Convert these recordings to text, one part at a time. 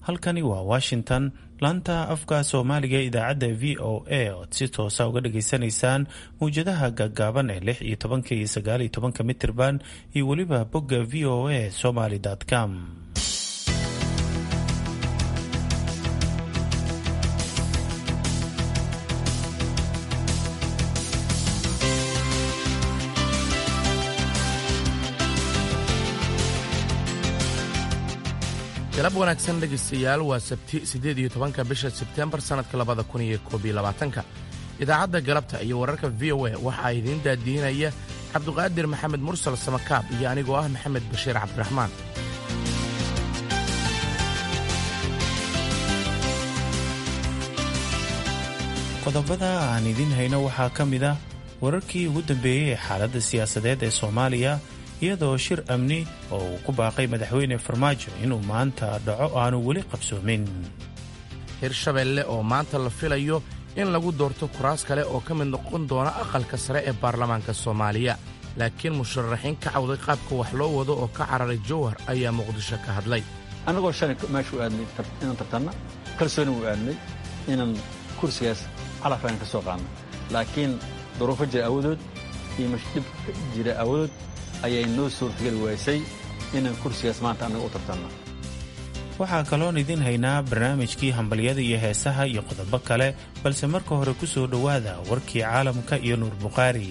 halkani waa washington laanta afka soomaaliga idaacadda v o a ood si toosa uga dhageysanaysaan mawjadaha gaagaaban ee lix iyo tobanka iyo sagaal iyo tobanka mitirban iyo weliba bogga v o a somaly com galab wanaagsan dhegaystayaal waa sabti siddeed iyo tobanka bisha sebtembar sannadka labada kun iyo koob iyo labaatanka idaacadda galabta iyo wararka v o a waxaa idiin daadiinaya cabduqaadir maxamed mursal samakaab iyo anigoo ah maxamed bashiir cabdiraxmaan qodobada aan idiin hayno waxaa ka mid ah wararkii ugu dambeeyey ee xaaladda siyaasadeed ee soomaaliya iyadoo shir amni oo uu ku baaqay madaxweyne farmaajo inuu maanta dhaco aanu weli qabsoomin hirshabeelle oo maanta la filayo in lagu doorto kuraas kale oo ka mid noqon doona aqalka sare ee baarlamaanka soomaaliya laakiin musharaxiin ka cawday qaabka wax loo wado oo ka cararay jowhar ayaa muqdisho ka hadlay annagoo shalay meeshu aadnay inaan tartanna kalsooni u aadnay inaan kursigaas calafaan ka soo qaadno laakiin duruufo jira awadood iyo mashdhib jira awadood ayay noo suurtageli waysay inaan kursigaas maanta annaga u tartanno waxaa kaloon idiin haynaa barnaamijkii hambalyada iyo heesaha iyo qodobo kale balse marka hore ku soo dhowaada warkii caalamka iyo nuur bukhaari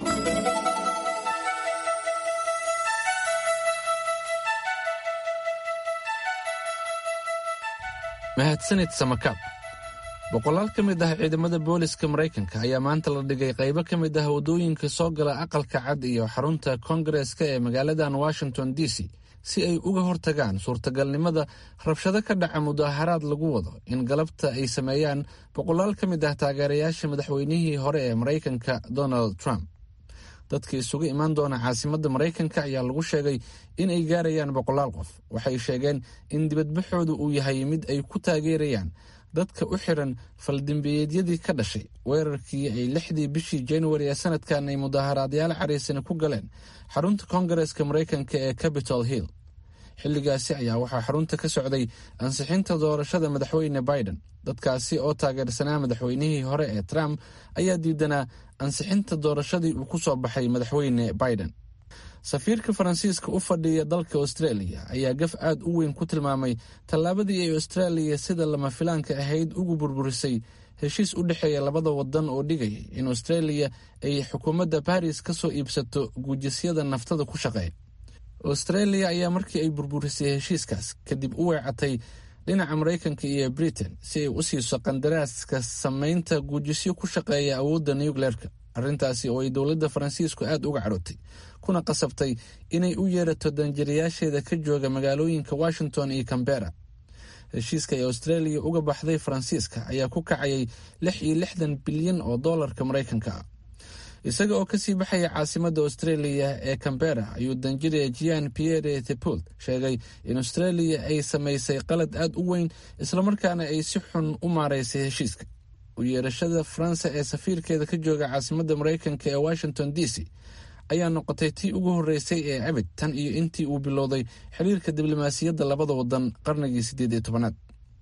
mahadsanid samakaab boqolaal ka mid ah ciidamada booliska maraykanka ayaa maanta la dhigay qaybo ka mid ah waddooyinka soo gala aqalka cad iyo xarunta koongareeska ee magaaladan washington d c si ay uga hortagaan suurtagalnimada rabshado ka dhaca mudaharaad lagu wado in galabta ay sameeyaan boqolaal ka mid ah taageerayaasha madaxweynihii hore ee maraykanka donald trump dadka isugu imaan doona caasimadda maraykanka ayaa lagu sheegay in ay gaarayaan boqolaal qof waxay sheegeen in dibadbaxoodu uu yahay mid ay ku taageerayaan dadka u xiran faldembiyeedyadii ka dhashay weerarkii ay lixdii bishii januari ee sanadkan ay mudaharaadyaal cariisani ku galeen xarunta koongareeska maraykanka ee capitol hill xilligaasi ayaa waxaa xarunta ka socday ansixinta doorashada madaxweyne biden dadkaasi oo taageersanaa madaxweynihii hore ee trump ayaa diidanaa ansixinta doorashadii uu ku soo baxay madaxweyne biden safiirka faransiiska u fadhiya dalka australia ayaa gaf aad u weyn ku tilmaamay tallaabadii ay austraaliya sida lama filaanka ahayd ugu burburisay heshiis u dhexeeya labada wadan oo dhigayay in australia ay xukuumadda baris ka soo iibsato guujisyada naftada ku shaqeeya australia ayaa markii ay burburisay heshiiskaas kadib u weecatay dhinaca maraykanka iyo britain si ay u siiso qandaraaska samaynta guujisyo ku shaqeeya awoodda nucleerka arrintaasi oo ay dowladda faransiisku aad uga cadhootay kuna qasabtay inay u yeerato danjirayaasheeda ka jooga magaalooyinka washington iyo cambera heshiiska ay australia uga baxday faransiiska ayaa ku kacayay lix iyo lixdan bilyan oo doolarka maraykanka ah isaga oo kasii baxaya caasimadda australia ee cambera ayuu danjiraya jian pierre thepult sheegay in australia ay samaysay qalad aad u weyn islamarkaana ay si xun u maaraysay heshiiska u yeerashada faransa ee safiirkeeda ka jooga caasimadda maraykanka ee washington d c ayaa noqotay tii ugu horreysay ee abid tan iyo intii uu bilowday xiriirka diblomaasiyadda labada wadan qarnigii siddeed iyo tobanaad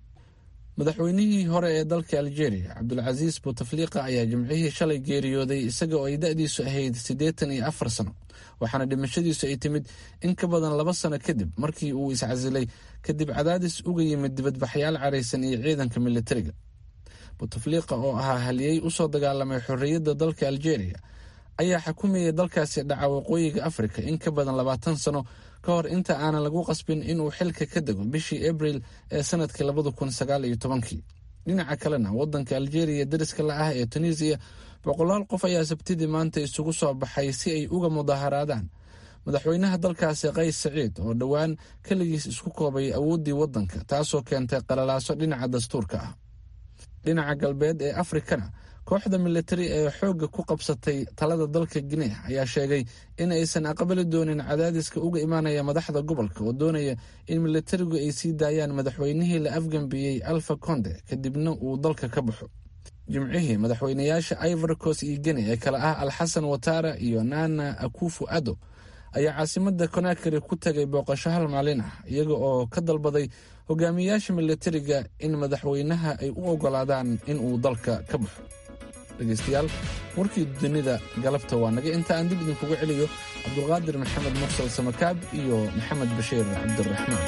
madaxweynihii hore ee dalka algeria cabdulcasiis bouteflika ayaa jimcihii shalay geeriyooday isaga oo ay da-diisu ahayd siddeetan iyo afar sano waxaana dhimashadiisu ay timid in ka badan laba sano kadib markii uu iscasilay kadib cadaadis uga yimid dibadbaxyaal caraysan iyo ciidanka militariga bouteflika oo ahaa haliyey usoo dagaalamay xorriyadda dalka algeria ayaa xukumayay dalkaasi dhaca waqooyiga afrika in ka badan labaatan sano ka hor inta aanan lagu qasbin inuu xilka ka dego bishii abril ee sanadkii labada kun sagaal iyo tobankii dhinaca kalena wadanka algeria dariska la ah ee tunisiya boqolaal qof ayaa sabtidii maanta isugu soo baxay si ay uga mudaharaadaan madaxweynaha dalkaasi qays saciid oo dhowaan keligiis isku koobay awooddii waddanka taasoo keentay qalalaaso dhinaca dastuurka ah dhinaca galbeed ee afrikana kooxda militari ee xoogga ku qabsatay talada dalka guinea ayaa sheegay in aysan aqbali doonin cadaadiska uga imaanaya madaxda gobolka oo doonaya in militarigu ay sii daayaan madaxweynihii la afgambiyey alfa conde kadibna uu dalka ka baxo jimcihii madaxweynayaasha ivorcos iyo guinea ee kale ah alxasan watara iyo nana akufu ado ayaa caasimadda conakry ku tagay booqasho hal maalin ah iyaga oo ka dalbaday hogaamiyayaasha militariga in madaxweynaha ay u ogolaadaan in uu dalka ka baxo dhegaystayaal warkii dunida galabta waa naga inta aan dib idinkugu celiyo cabdulqaadir maxamed mursal samakaab iyo maxamed bashiir cabdiraxmaan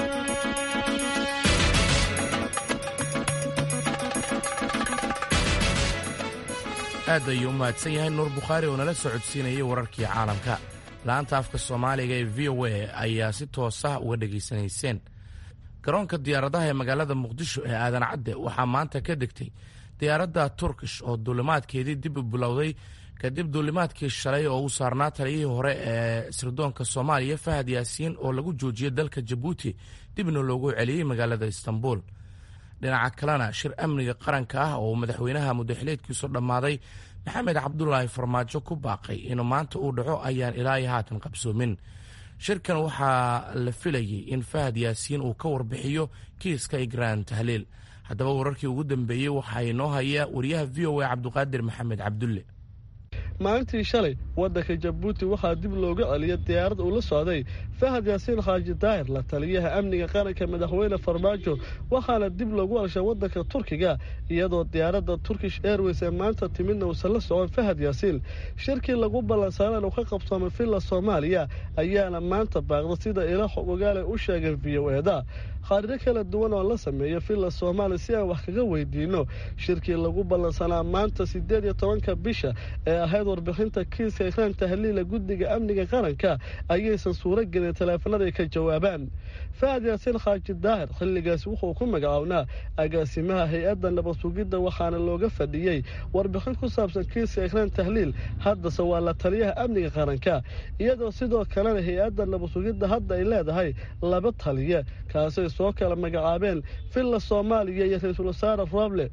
aad ayuu u mahadsan yahay nuur bukhaari oo nala socodsiinayay wararkii caalamka la'aanta afka soomaaliga ee v o a ayaa si toosah uga dhegaysanayseen garoonka diyaaradaha ee magaalada muqdisho ee aadan cadde waxaa maanta ka degtay diyaaradda turkish oo duulimaadkeedii dib u bilowday kadib duulimaadkii shalay oo uu saarnaa taliyihii hore ee sirdoonka soomaaliya fahad yaasiin oo lagu joojiyey dalka jabuuti dibna loogu celiyey magaalada istanbul dhinaca kalena shir amniga qaranka ah oo madaxweynaha mudaxileedkiisu dhammaaday maxamed cabdulaahi farmaajo ku baaqay inuu maanta uu dhaco ayaan ilaa iyo haatan qabsoomin shirkan waxaa la filayey in fahad yaasiin uu ka warbixiyo kiiska igraan tahliil haddaba wararkii ugu dambeeyey waxaa inoo haya wariyaha v o a cabduqaadir maxamed cabdulle maalintii shalay waddanka jabuuti waxaa dib looga celiyay diyaarad uu la socday fahad yaasiin xaaji daahir la taliyaha amniga qaranka madaxweyne farmaajo waxaana dib loogu alshay waddanka turkiga iyadoo diyaaradda turkish airways ee maanta timidna uusan la socon fahad yaasiin shirkii lagu ballansaanaan uu ka qabsoomay villa soomaaliya ayaana maanta baaqda sida ila xog ogaale u sheegay v o eda khaariro kala duwan oo la sameeya villa soomaaliya si aan wax kaga weydiino shirkii lagu ballansanaa maanta siddeed iyo tobanka bisha ee ahayd warbixinta kiiska ikraan tahliila guddiga amniga qaranka ayaysan suuro gelin taleefanada ay ka jawaabaan fahad yaasiin xaaji daahir xilligaasi wuxuu ku magacownaa agaasimaha hay-adda nabad sugidda waxaana looga fadhiyey warbixin ku saabsan kiiska ikraan tahliil haddase waa la taliyaha amniga qaranka iyadoo sidoo kalena hay-adda nabad sugidda hadda ay leedahay laba taliye kaasay soo kala magacaabeen villa soomaaliya iyo ra-iisul wasaare roble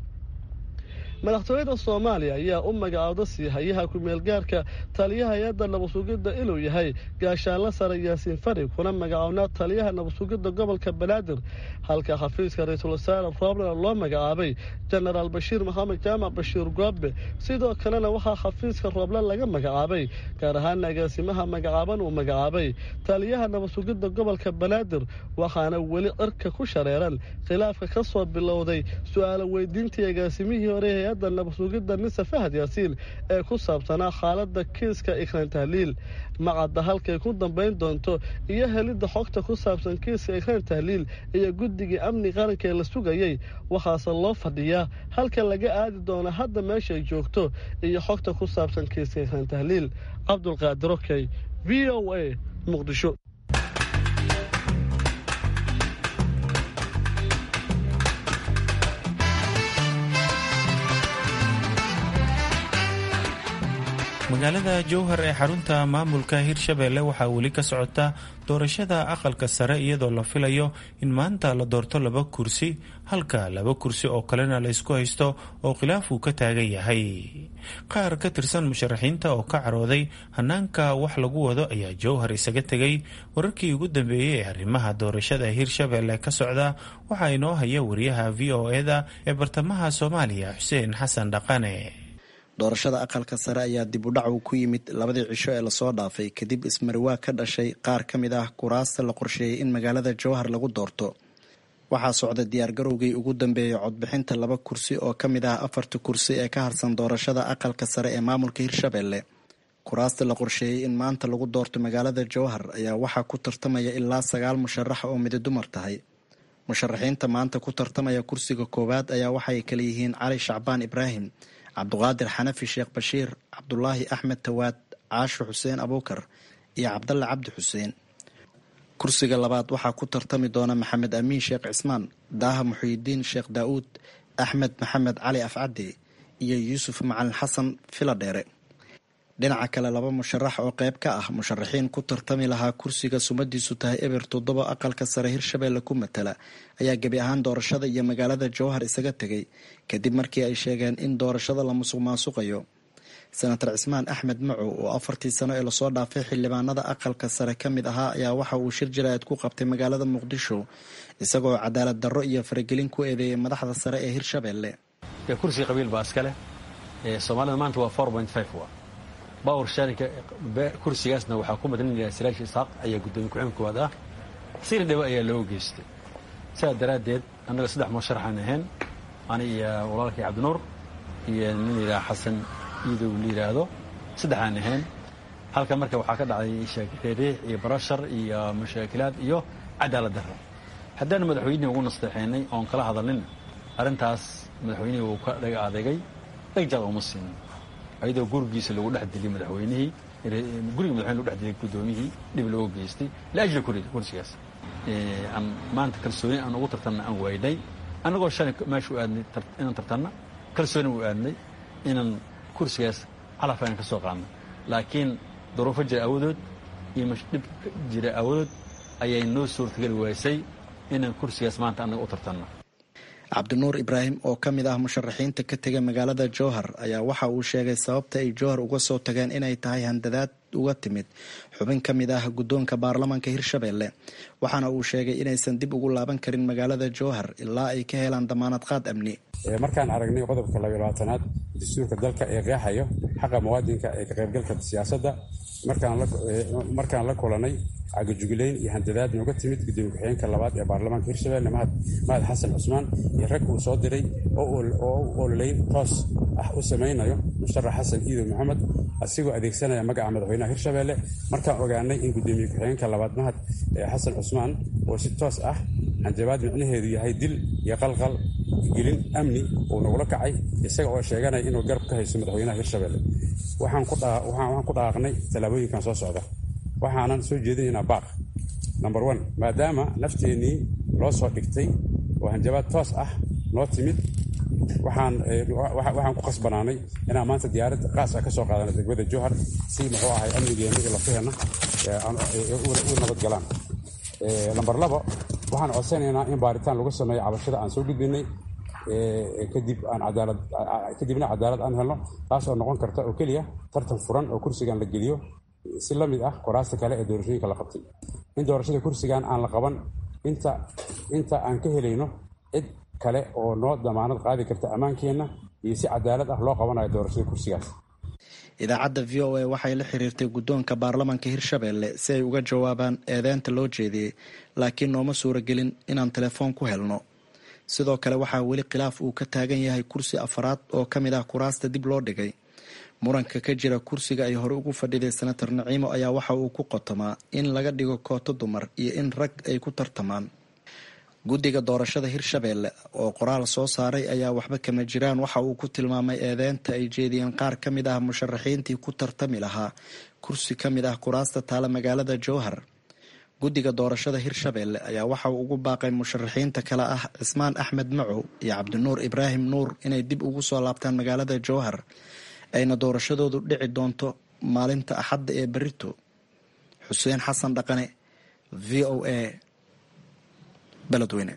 madaxtooyada soomaaliya ayaa u magacaawda siihayaha ku-meelgaarka taliyaha hay-adda nabadsugidda inuu yahay gaashaanla sare yaasiin fari kuna magacownaa taliyaha nabadsugidda gobolka banaadir halka xafiiska ra-iisul wasaare roblena loo magacaabay jenaraal bashiir maxamed jaamac bashiir goobe sidoo kalena waxaa xafiiska rooble laga magacaabay gaar ahaan agaasimaha magacaaban uu magacaabay taliyaha nabadsugidda gobolka banaadir waxaana weli cirka ku shareeran khilaafka ka soo bilowday su-aalo weydiintii agaasimihii hore hay-adda nabadsugidda mise fahad yaasiin ee ku saabsanaa xaaladda kiiska ikraan tahliil macadda halkay ku dambayn doonto iyo helidda xogta ku saabsan kiiska ikraan tahliil iyo guddigii amni qaranka ee la sugayey waxaase loo fadhiyaa halka laga aadi doono hadda meeshay joogto iyo xogta ku saabsan kiiska ikraan tahliil cabdulqaadir okey v o a muqdisho magaalada jowhar ee xarunta maamulka hirshabeelle waxaa weli ka socota doorashada aqalka sare iyadoo la filayo in maanta la doorto laba kursi halka laba kursi oo kalena la isku haysto oo khilaaf uu ka taagan yahay qaar ka tirsan musharaxiinta oo ka carooday hanaanka wax lagu wado ayaa jowhar isaga tegay wararkii ugu dambeeyey ee arrimaha doorashada hirshabeelle ka socda waxaa inoo haya wariyaha v o eda ee bartamaha soomaaliya xuseen xasan dhaqane doorashada aqalka sare ayaa dib u dhac uu ku yimid labadii cisho ee lasoo dhaafay kadib ismariwaa ka dhashay qaar ka mid ah kuraasta la qorsheeyey in magaalada jowhar lagu doorto waxaa socda diyaargarowgii ugu dambeeyey codbixinta laba kursi oo ka mid ah afarta kursi ee ka harsan doorashada aqalka sare ee maamulka hirshabeelle kuraasta la qorsheeyey in maanta lagu doorto magaalada jowhar ayaa waxaa ku tartamaya ilaa sagaal musharax oo midi dumar tahay musharaxiinta maanta ku tartamaya kursiga koowaad ayaa waxay kala yihiin cali shacbaan ibraahim cabduqaadir xanafi sheekh bashiir cabdulaahi axmed tawaad caasho xuseen abuukar iyo cabdalle cabdi xuseen kursiga labaad waxaa ku tartami doona maxamed amiin sheekh cismaan daaha muxiidiin sheekh daa'uud axmed maxamed cali afcaddi iyo yuusuf macalin xasan filadheere dhinaca kale laba musharax oo qayb ka ah musharaxiin ku tartami lahaa kursiga sumadiisu tahay eber toddoba aqalka sare hirshabeelle ku matala ayaa gebi ahaan doorashada iyo magaalada jowhar isaga tegay kadib markii ay sheegeen in doorashada la musuq maasuqayo senator cismaan axmed macow oo afartii sano ee lasoo dhaafay xildhibaanada aqalka sare ka mid ahaa ayaa waxa uu shir jaraa'id ku qabtay magaalada muqdisho isagoo cadaalad darro iyo faragelin ku eedeeyay madaxda sare ee hirshabeelle kursi qabiil baa iska leh soomaalida maanta waa bawr shaarika kursigaasna waxaa ku madlinaya silaashi isaaq ayaa guddoomiye ku-xigeen koowaad ah sina dhawo ayaa loo geystay sidaa daraaddeed annaga saddex musharaxaan ahayn ani iyo walaalkay cabdinuur iyo nin la yidhaha xasan iidow la yidhaahdo saddexaan ahayn halka marka waxaa ka dhacday reeriix iyo barashar iyo mashaakilaad iyo cadaalad darro haddaan madaxweynihii ugu nasteexaynay oon kala hadalnin arrintaas madaxweynihii wuu ka dhaga adeegay dhegjaad uma siinin ayadoo gurigiisa lagu dhex dilay madaxweynihii guriga madaxweyne lagu dhex dilay guddoomiyihii dhib looga geystay liajli kursigaas aan maanta kalsooni aan ugu tartanna aan waaynay annagoo shalay meesha u aadnay inaan tartanna kalsooni u aadnay inaan kursigaas calaf aan ka soo qaadno laakiin duruufo jira awadood iyo dhib jira awadood ayay noo suurtageli waysay inaan kursigaas maanta annaga u tartanno cabdinuur ibraahim oo ka mid ah musharaxiinta ka tega magaalada jowhar ayaa waxa uu sheegay sababta ay jowhar uga soo tageen inay tahay handadaad uga timid xubin ka mid ah guddoonka baarlamaanka hirshabelle waxaana uu sheegay inaysan dib ugu laaban karin magaalada jowhar ilaa ay ka helaan damaanad qaad amni markaan aragnay qodobka labayabaatanaad dastuurka dalka ee qeexayo xaqa muwaadinka ee ka qaybgalka siyaasadda markaan la kulanay cagajugulayn iyo handadaad nooga timid gudoomiye ku-xigeenka labaad ee baarlamaanka hirshabelle mahad xasan cusmaan iyo rag uu soo diray oo u ololeyn toos ah u samaynayo musharax xasan iidow maxamed asigoo adeegsanaya magaca madaxweynaha hirshabelle markaan ogaanay in gudoomiye ku-xigeenka labaad mahad xasan cusmaan oo si toos ah hanjabaad micnaheedu yahay dil iyo qalqal gelin amni uu nagula kacay isaga oo sheeganaya inuu garab ka hayso madaxweynaha hirshabelle waxaan ku dhaqaaqnay tallaabooyinkan soo socda waxaanan soo jeedinaynaa baaq number one maadaama nafteennii loo soo dhigtay oo hanjabaad toos ah noo timid waxaan ku qasbanaanay inaan maanta diyaarad qaas ah ka soo qaadana degmada jowhar si muxuu ahay amnigeenna iyo lafaheenna u nabadgalaan lamber labo waxaan codsanaynaa in baaritaan lagu sameeyo cabashada aan soo gudbinay kadibna cadaalad aan helno taas oo noqon karta oo keliya tartan furan oo kursigan la geliyo si la mid ah kuraasta kale ee doorashooyinka la qabtay in doorashada kursigan aan la qaban inta aan ka helayno cid kale oo noo damaanad qaadi karta ammaankeenna iyo si cadaalad ah loo qabanayo doorashada kursigaas idaacadda v o a waxay la xiriirtay guddoonka baarlamaanka hirshabelle si ay uga jawaabaan eedeynta loo jeediyey laakiin nooma suuragelin inaan telefoon ku helno sidoo kale waxaa weli khilaaf uu ka taagan yahay kursi afaraad oo ka mid ah kuraasta dib loo dhigay muranka ka jira kursiga ay hore ugu fadhiday senator naciimo ayaa waxa uu ku qotomaa in laga dhigo kooto dumar iyo in rag ay ku tartamaan guddiga doorashada hirshabelle oo qoraal soo saaray ayaa waxba kama jiraan waxa uu ku tilmaamay eedeynta ay jeediyeen qaar ka mid ah musharaxiintii ku tartami lahaa kursi ka mid ah kuraasta taala magaalada jowhar guddiga doorashada hirshabelle ayaa waxa uu ugu baaqay musharaxiinta kale ah cismaan axmed macow iyo cabdinuur ibraahim nuur inay dib ugu soo laabtaan magaalada jowhar ayna doorashadoodu dhici doonto maalinta axadda ee berito xuseen xasan dhaqane v o a beledweyne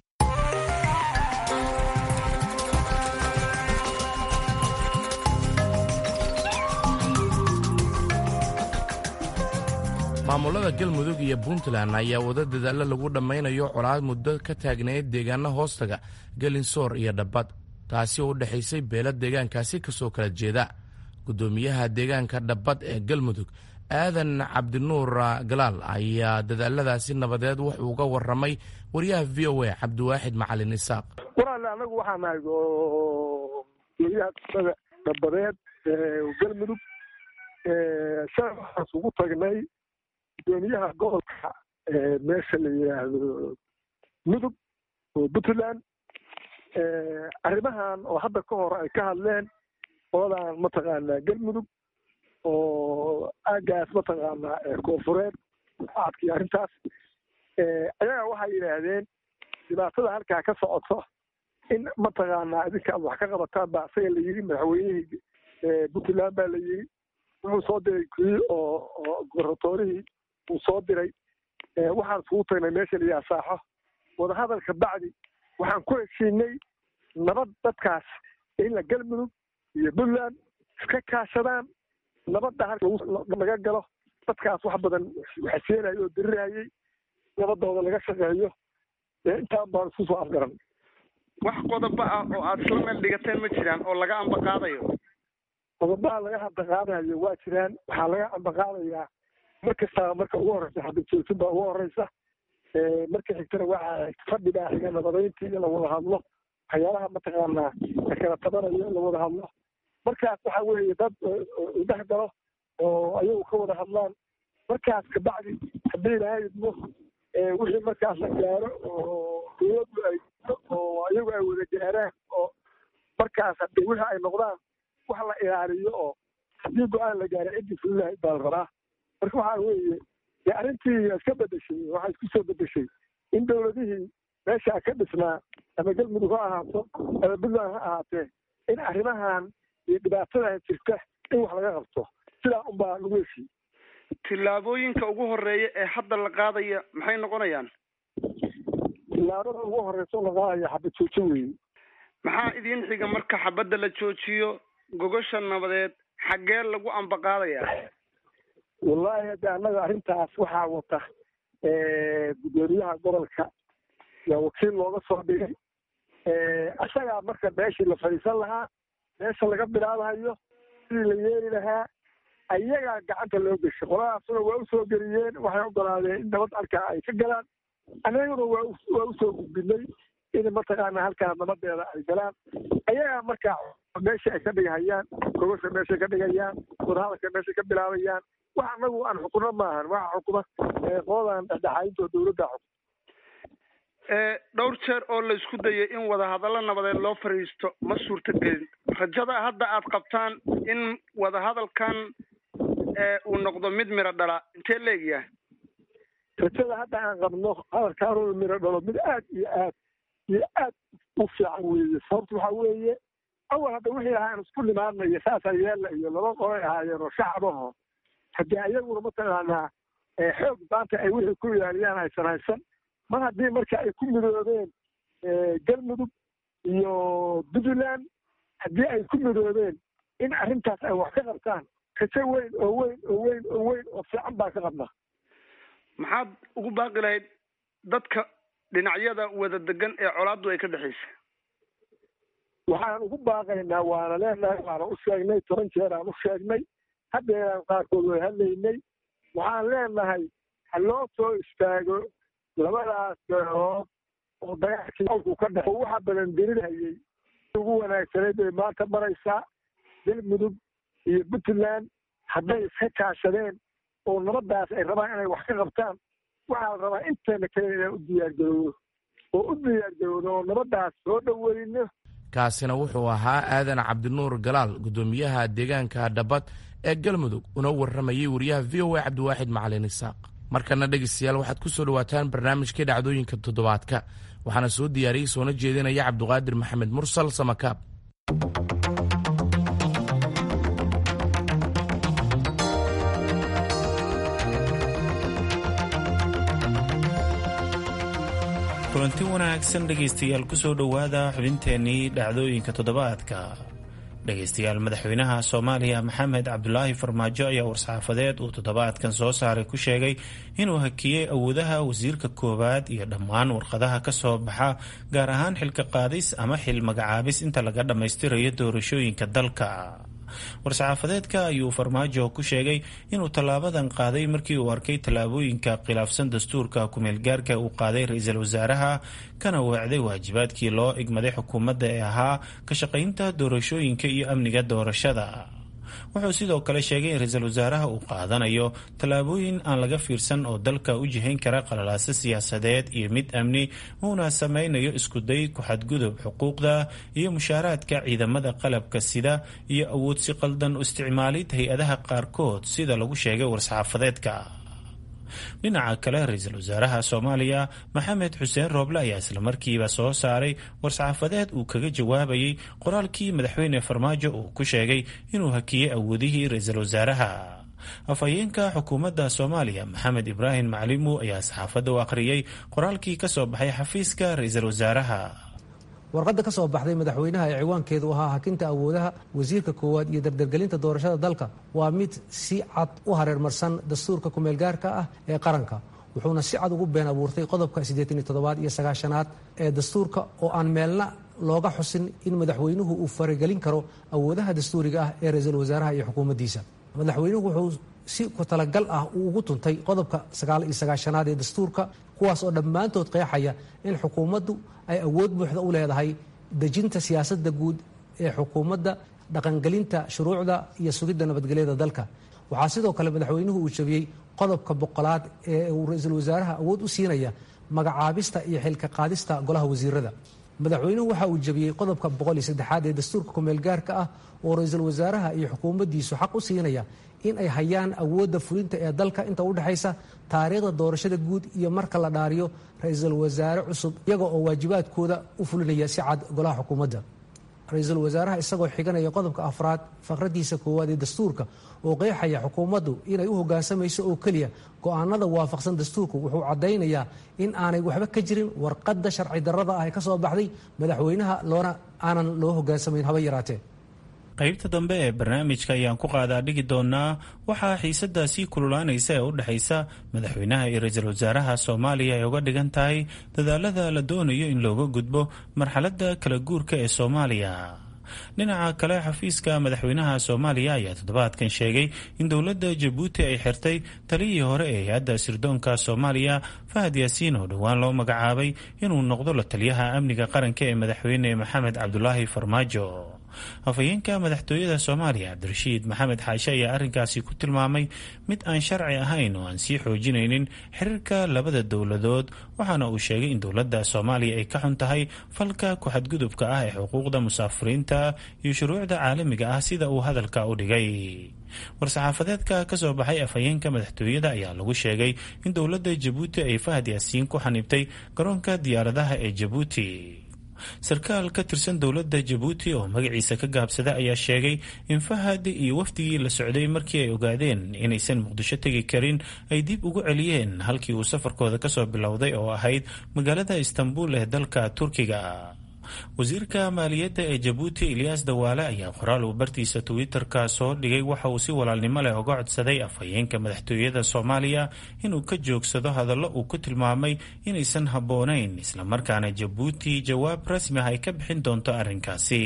maamulada galmudug iyo puntland ayaa wada dadaalla lagu dhammaynayo colaad muddo ka taagneyd deegaano hoostaga gelinsoor iyo dhabbad taasi oo u dhexaysay beelo deegaankaasi kasoo kala jeeda guddoomiyaha deegaanka dhabbad ee galmudug aadan cabdinuur galaal ayaa dadaaladaasi nabadeed wuxuu uga waramay wariyaha v o a cabdiwaaxid macalin isaaq walaale anagu waxaa nahay guryaha kusada dhabadeed galmudug shalay waxaas ugu tagnay gudoomiyaha gobolka meesha la yidhaahdo mudug oo puntland arrimahan oo hadda ka hor ay ka hadleen qoladan mataqaanaa galmudug oo aagaas mataqaanaa koonfureed aadkii arrintaas ayaga waxay yidhaahdeen dhibaatada halkaa ka socoto in mataqaanaa idinka ad wax ka qabataan baa isaga la yidhi madaxweynihii puntland baa la yidhi wuxuu soo diray kii oo oo gobernatorihii uu soo diray waxaan iskugu tagnay meesha la yidhaha saaxo wadahadalka bacdi waxaan ku heshiinay nabad dadkaas in la galmudug iyo puntland iska kaashadaan nabadda halka laga galo dadkaas wax badan waxseenayo oo dirirayay nabadooda laga shaqeeyo intaan baan isku soo afgaran wax qodobo ah oo aada isla meel dhigateen ma jiraan oo laga amba qaadayo qodobaha laga ambaqaadayo waa jiraan waxaa laga ambaqaadayaa mar kastaba marka ugu horeysa xabadjoojin baa ugu horeysa marka xigtana waxaa fadhi baa xiga nabadayntii in la wada hadlo waxyaalaha mataqaanaa kala tabanayo in la wada hadlo markaas waxa weeye dad dhex galo oo ayagu ka wada hadlaan markaas kabacdi haddii ilaahay idmo wixii markaas la gaaro oo dowladdu ay oo ayagu ay wada gaaraan oo markaas hadii wixii ay noqdaan wax la ilaaliyo oo haddii go-aan la gaaro ciddii fulilahay baa la rabaa marka waxaa weeye dee arrintii iska bedeshay waxaa isku soo bedeshay in dowladihii meeshaa ka dhisnaa ama galmudug ha ahaato ama puntland ha ahaatee in arrimahan iyo dhibaatadan jirta in wax laga qabto sidaa unbaa lagu heshiy tillaabooyinka ugu horeeya ee hadda la qaadaya maxay noqonayaan tillaabada ugu horeysa la qaadaya xabad joojo weeye maxaa idiin xiga marka xabadda la joojiyo gogosha nabadeed xaggee lagu ambaqaadaya wallaahi hadde annaga arrintaas waxaa wata guddoomiyaha gobolka yaa wakiil looga soo dhigay isagaa marka meeshii la fadhiisan lahaa meesha laga bilaabahayo sidii la yeeli lahaa ayagaa gacanta loo geshay qoladaasuna waa usoo geliyeen waxay ogolaadeen in nabad halkaa ay ka galaan annaguna waa waa usoo gudbinay in mataqaana halkaa nabadeeda ay galaan ayagaa markaa meesha ay ka dhigahayaan gogosha meeshay ka dhigayaan wadahadalka meeshay ka bilaabayaan wax anagu aan xukuno maahan waxa xukuma qoladan dhexdhexaadinta oo dowladda xukuma dhowr jeer oo la isku dayay in wadahadallo nabadeed loo fadhiisto ma suurtagelin rajada hadda aad qabtaan in wadahadalkan uu noqdo mid miro dhala intee leegyahay rajada hadda aan qabno hadalkaanuu miro dhalo mid aad iyo aad iyo aad u fiican weeye sababta waxaa weeye awal hadda wixii ahaa aan isku nimaanayo saasaa yeella iyo laba qolay ahaayeen oo shacbaho haddii ayaguna mataqaanaa xoog maanta ay wixii ku ilaaliyaan haysan haysan mar haddii marka ay ku midoobeen galmudug iyo puntland haddii ay ku midoobeen in arrintaas ay wax ka qabtaan rajo weyn oo weyn oo weyn oo weyn oo fiican baa ka qabnaa maxaad ugu baaqi lahayd dadka dhinacyada wada degan ee colaaddu ay ka dhexaysa waxaan ugu baaqaynaa waana leenahay waana u sheegnay toban jeer aan u sheegnay haddeeraan qaarkood way hadlaynay waxaan leenahay ha loo soo istaago labadaas beerood oo dagaalkii awku ka dhex oo waxa badan dirinhayay ugu wanaagsanayd bay maanta maraysaa galmudug iyo puntland hadday iska kaashadeen oo nabadaas ay rabaan inay wax ka qabtaan waxaa la rabaa inteena kale inaan u diyaargarowno oo u diyaargarowno oo nabadaas soo dhoweyno kaasina wuxuu ahaa aadan cabdinuur galaal guddoomiyaha deegaanka dhabad ee galmudug una warramayay wariyaha v o a cabdiwaaxid macalin isaaq markana dhegaystayaal waxaad ku soo dhowaataan barnaamijkii dhacdooyinka toddobaadka waxaana soo diyaariyey soona jeedinaya cabduqaadir maxamed mursal samakaab kulanti wanaagsan dhegaystayaal kusoo dhowaada xubinteennii dhacdooyinka toddobaadka dhegaystayaal madaxweynaha soomaaliya maxamed cabdulaahi farmaajo ayaa war-saxaafadeed uu toddobaadkan soo saaray ku sheegay inuu hakiyey awoodaha wasiirka koowaad iyo dhammaan warqadaha ka soo baxa gaar ahaan xilka qaadis ama xil magacaabis inta laga dhammaystirayo doorashooyinka dalka war-saxaafadeedka ayuu farmaajo ku sheegay inuu tallaabadan qaaday markii uu arkay tallaabooyinka khilaafsan dastuurka kumeelgaarka uu qaaday ra-iisul wasaaraha kana weecday waajibaadkii loo igmaday xukuumadda ee ahaa ka shaqaynta doorashooyinka iyo amniga doorashada wuxuu sidoo kale sheegay in ra-iisul wasaaraha uu qaadanayo tallaabooyin aan laga fiirsan oo dalka u jihayn kara qalalaaso siyaasadeed iyo mid amni uuna sameynayo iskuday ku-xadgudub xuquuqda iyo mushaaraadka ciidamada qalabka sida iyo awood si qaldan u isticmaalid hay-adaha qaarkood sida lagu sheegay war-saxaafadeedka dhinaca kale ra-iisul wasaaraha soomaaliya maxamed xuseen rooble ayaa islamarkiiba soo saaray war-saxaafadeed uu kaga jawaabayay qoraalkii madaxweyne farmaajo uu ku sheegay inuu hakiyey awoodihii ra-iisul wasaaraha afhayeenka xukuumadda soomaaliya maxamed ibraahim maclimu ayaa saxaafadda u akhriyey qoraalkii ka soo baxay xafiiska ra-iisul wasaaraha warqadda ka soo baxday madaxweynaha ee ciwaankeedu ahaa hakinta awoodaha wasiirka koowaad iyo dardargelinta doorashada dalka waa mid si cad u hareermarsan dastuurka kumeelgaarka ah ee qaranka wuxuuna si cad ugu been abuurtay qodobka siddeetan iyo toddobaad iyo sagaashanaad ee dastuurka oo aan meelna looga xusin in madaxweynuhu uu faragelin karo awoodaha dastuuriga ah ee ra-iisul wasaaraha iyo xukuumaddiisa madaxweynuhu wuxuu si ku talagal ah uu ugu tuntay qodobka sagaal iyo sagaashanaad ee dastuurka kuwaas oo dhammaantood qeexaya in xukuumaddu ay awood buuxda u leedahay dejinta siyaasadda guud ee xukuumadda dhaqangelinta shuruucda iyo sugidda nabadgelyada dalka waxaa sidoo kale madaxweynuhu uu jabiyey qodobka boqolaad ee uu ra-iisul wasaaraha awood u siinaya magacaabista iyo xilka qaadista golaha wasiirada madaxweynuhu waxa uu jabiyey qodobka boqol iyo saddexaad ee dastuurka kumeel gaarka ah oo ra-iisul wasaaraha iyo xukuumaddiisu xaq u siinaya in ay hayaan awoodda fulinta ee dalka inta u dhexaysa taariikhda doorashada guud iyo marka la dhaariyo ra-iisul wasaare cusub iyaga oo waajibaadkooda u fulinaya si cad golaha xukuumadda ra-iisul wasaaraha isagoo xiganaya qodobka afraad faqradiisa koowaad ee dastuurka oo qeexaya xukuumaddu inay u hoggaansamayso oo keliya go-aanada waafaqsan dastuurku wuxuu caddaynayaa in aanay waxba ka jirin warqadda sharci darrada ah ee ka soo baxday madaxweynaha loona aanan loo hoggaansamayn haba yaraatee qaybta dambe ee barnaamijka ayaan ku qaadaa dhigi doonaa waxaa xiisaddaa sii kululaanaysa ee u dhexaysa madaxweynaha iyo ra-iisul wasaaraha soomaaliya ay uga dhigan tahay dadaalada la doonayo in looga gudbo marxaladda kala guurka ee soomaaliya dhinaca kale xafiiska madaxweynaha soomaaliya ayaa toddobaadkan sheegay in dowladda jabuuti ay xirtay taliyii hore ee hay-adda sirdoonka soomaaliya fahad yaasiin oo dhowaan loo magacaabay inuu noqdo la taliyaha amniga qaranka ee madaxweyne maxamed cabdulaahi farmaajo afhayeenka madaxtooyada soomaaliya cabdirashiid maxamed xaashe ayaa arrinkaasi ku tilmaamay mid aan sharci ahayn oo aan sii xoojinaynin xiriirka labada dowladood waxaana uu sheegay in dowladda soomaaliya ay ka xun tahay falka ku-xadgudubka ah ee xuquuqda musaafiriinta iyo shuruucda caalamiga ah sida uu hadalka u dhigay war-saxaafadeedka ka soo baxay afhayeenka madaxtooyada ayaa lagu sheegay in dowladda jabuuti ay fahad yaasiin ku xanibtay garoonka diyaaradaha ee jabuuti sarkaal ka tirsan dowladda jabuuti oo magaciisa ka gaabsada ayaa sheegay in fahad iyo wafdigii la socday markii ay ogaadeen inaysan muqdisho tegi karin ay dib ugu celiyeen halkii uu safarkooda kasoo bilowday oo ahayd magaalada istanbul ee dalka turkiga wasiirka maaliyadda ee jabuuti eliyas dawaale ayaa qoraal uu bartiisa twitter-ka soo dhigay waxa uu si walaalnimo leh uga codsaday afhayeenka madaxtooyada soomaaliya inuu ka joogsado hadallo uu ku tilmaamay inaysan habboonayn islamarkaana jabuuti jawaab rasmi ah ay ka bixin doonto arrinkaasi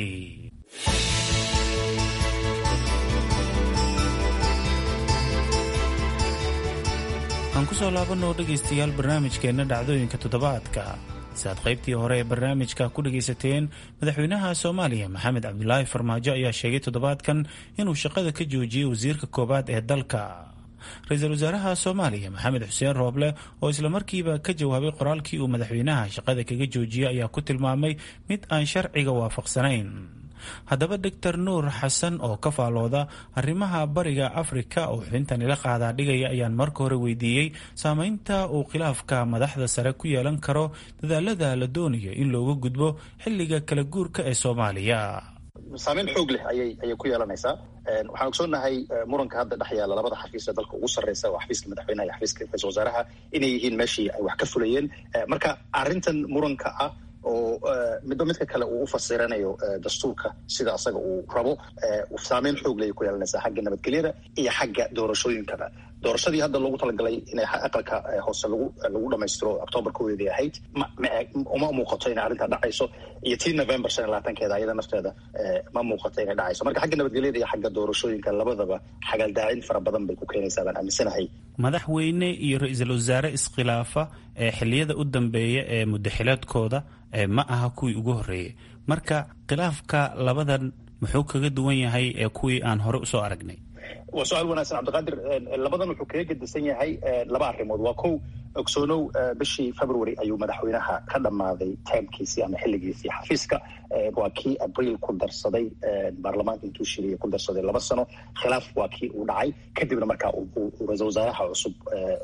aan kusoo laabanoo dhegaystayaal barnaamijkeenna dhacdooyinka toddobaadka si aad qaybtii hore ee barnaamijka ku dhagaysateen madaxweynaha soomaaliya maxamed cabdulaahi farmaajo ayaa sheegay toddobaadkan inuu shaqada ka joojiyey wasiirka koowaad ee dalka ra-iisul wasaaraha soomaaliya maxamed xuseen rooble oo islamarkiiba ka jawaabay qoraalkii uu madaxweynaha shaqada kaga joojiyey ayaa ku tilmaamay mid aan sharciga waafaqsanayn haddaba doctor nuur xasan oo ka faalooda arrimaha bariga afrika oo xubintan ila qaadaa dhigaya ayaan marka hore weydiiyey saameynta uu khilaafka madaxda sare ku yeelan karo dadaalada la doonayo in looga gudbo xilliga kala guurka ee soomaaliya saameyn xoog leh ayay ayay ku yeelanaysaa waxaan ogsoonahay muranka hadda dhex yaalla labada xafiis ee dalka ugu sarreysa waa xafiiska madaxweynaha iyo xafiiska ra-isul wasaaraha inay yihiin meeshii ay wax ka fulayeen marka arrintan muranka ah oo midba midka kale uu u fasiranayo dastuurka sida asaga uu rabo saameyn xoog ley ku yeelanaysaa xagga nabadgelyada iyo xagga doorashooyinkaba doorashadii hadda loogu talagalay inay aqalka hoose lagu lagu dhamaystiro octoobar koweedii ahayd uma muuqato inay arrintaa dhacayso iyo tii november shan iyo labaatankeeda ayada nafteeda ma muuqato inay dhacayso marka xagga nabadgelyada iyo xagga doorashooyinka labadaba xagaldaacin fara badan bay ku keenaysaa baan aaminsanahay madaxweyne iyo ra-iisul wasaare iskhilaafa ee xiliyada u dambeeya ee muddaxilaadkooda ma aha kuwii ugu horreeyey marka khilaafka labadan muxuu kaga duwan yahay ee kuwii aan hore usoo aragnay waa su-aal wanaagsan cabdiqaadir labadan wuxuu kaga gedisan yahay laba arrimood waa kow ogsoonow bishii february ayuu madaxweynaha ka dhammaaday taamkiisii ama xilligiisii xafiiska waa kii abriil ku darsaday baarlamaanka intuu shiriya ku darsaday laba sano khilaaf waa kii uu dhacay kadibna markaa ra-isul wasaaraha cusub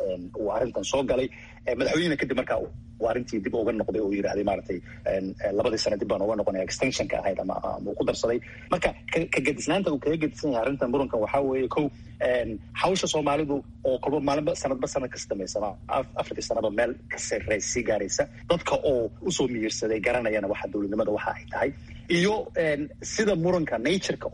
uu arrintan soo galay madaxweynena kadib markaa uu arrintii dib uga noqday oo yidhahday maaragtay labadii sano dib baan uga noqonaya extensionka ahayd ama uu ku darsaday marka ka gedisnaanta uu kaga gedisan yahay arrintan murankan waxaa weeye kow hawsha soomaalidu oo kolba maalinba sanadba sanad kas dambaysama afartii sanaba meel ka sarey sii gaaraysa dadka oo usoo miyirsaday garanayana waxa dowladnimada waxa ay tahay iyo sida muranka natureka of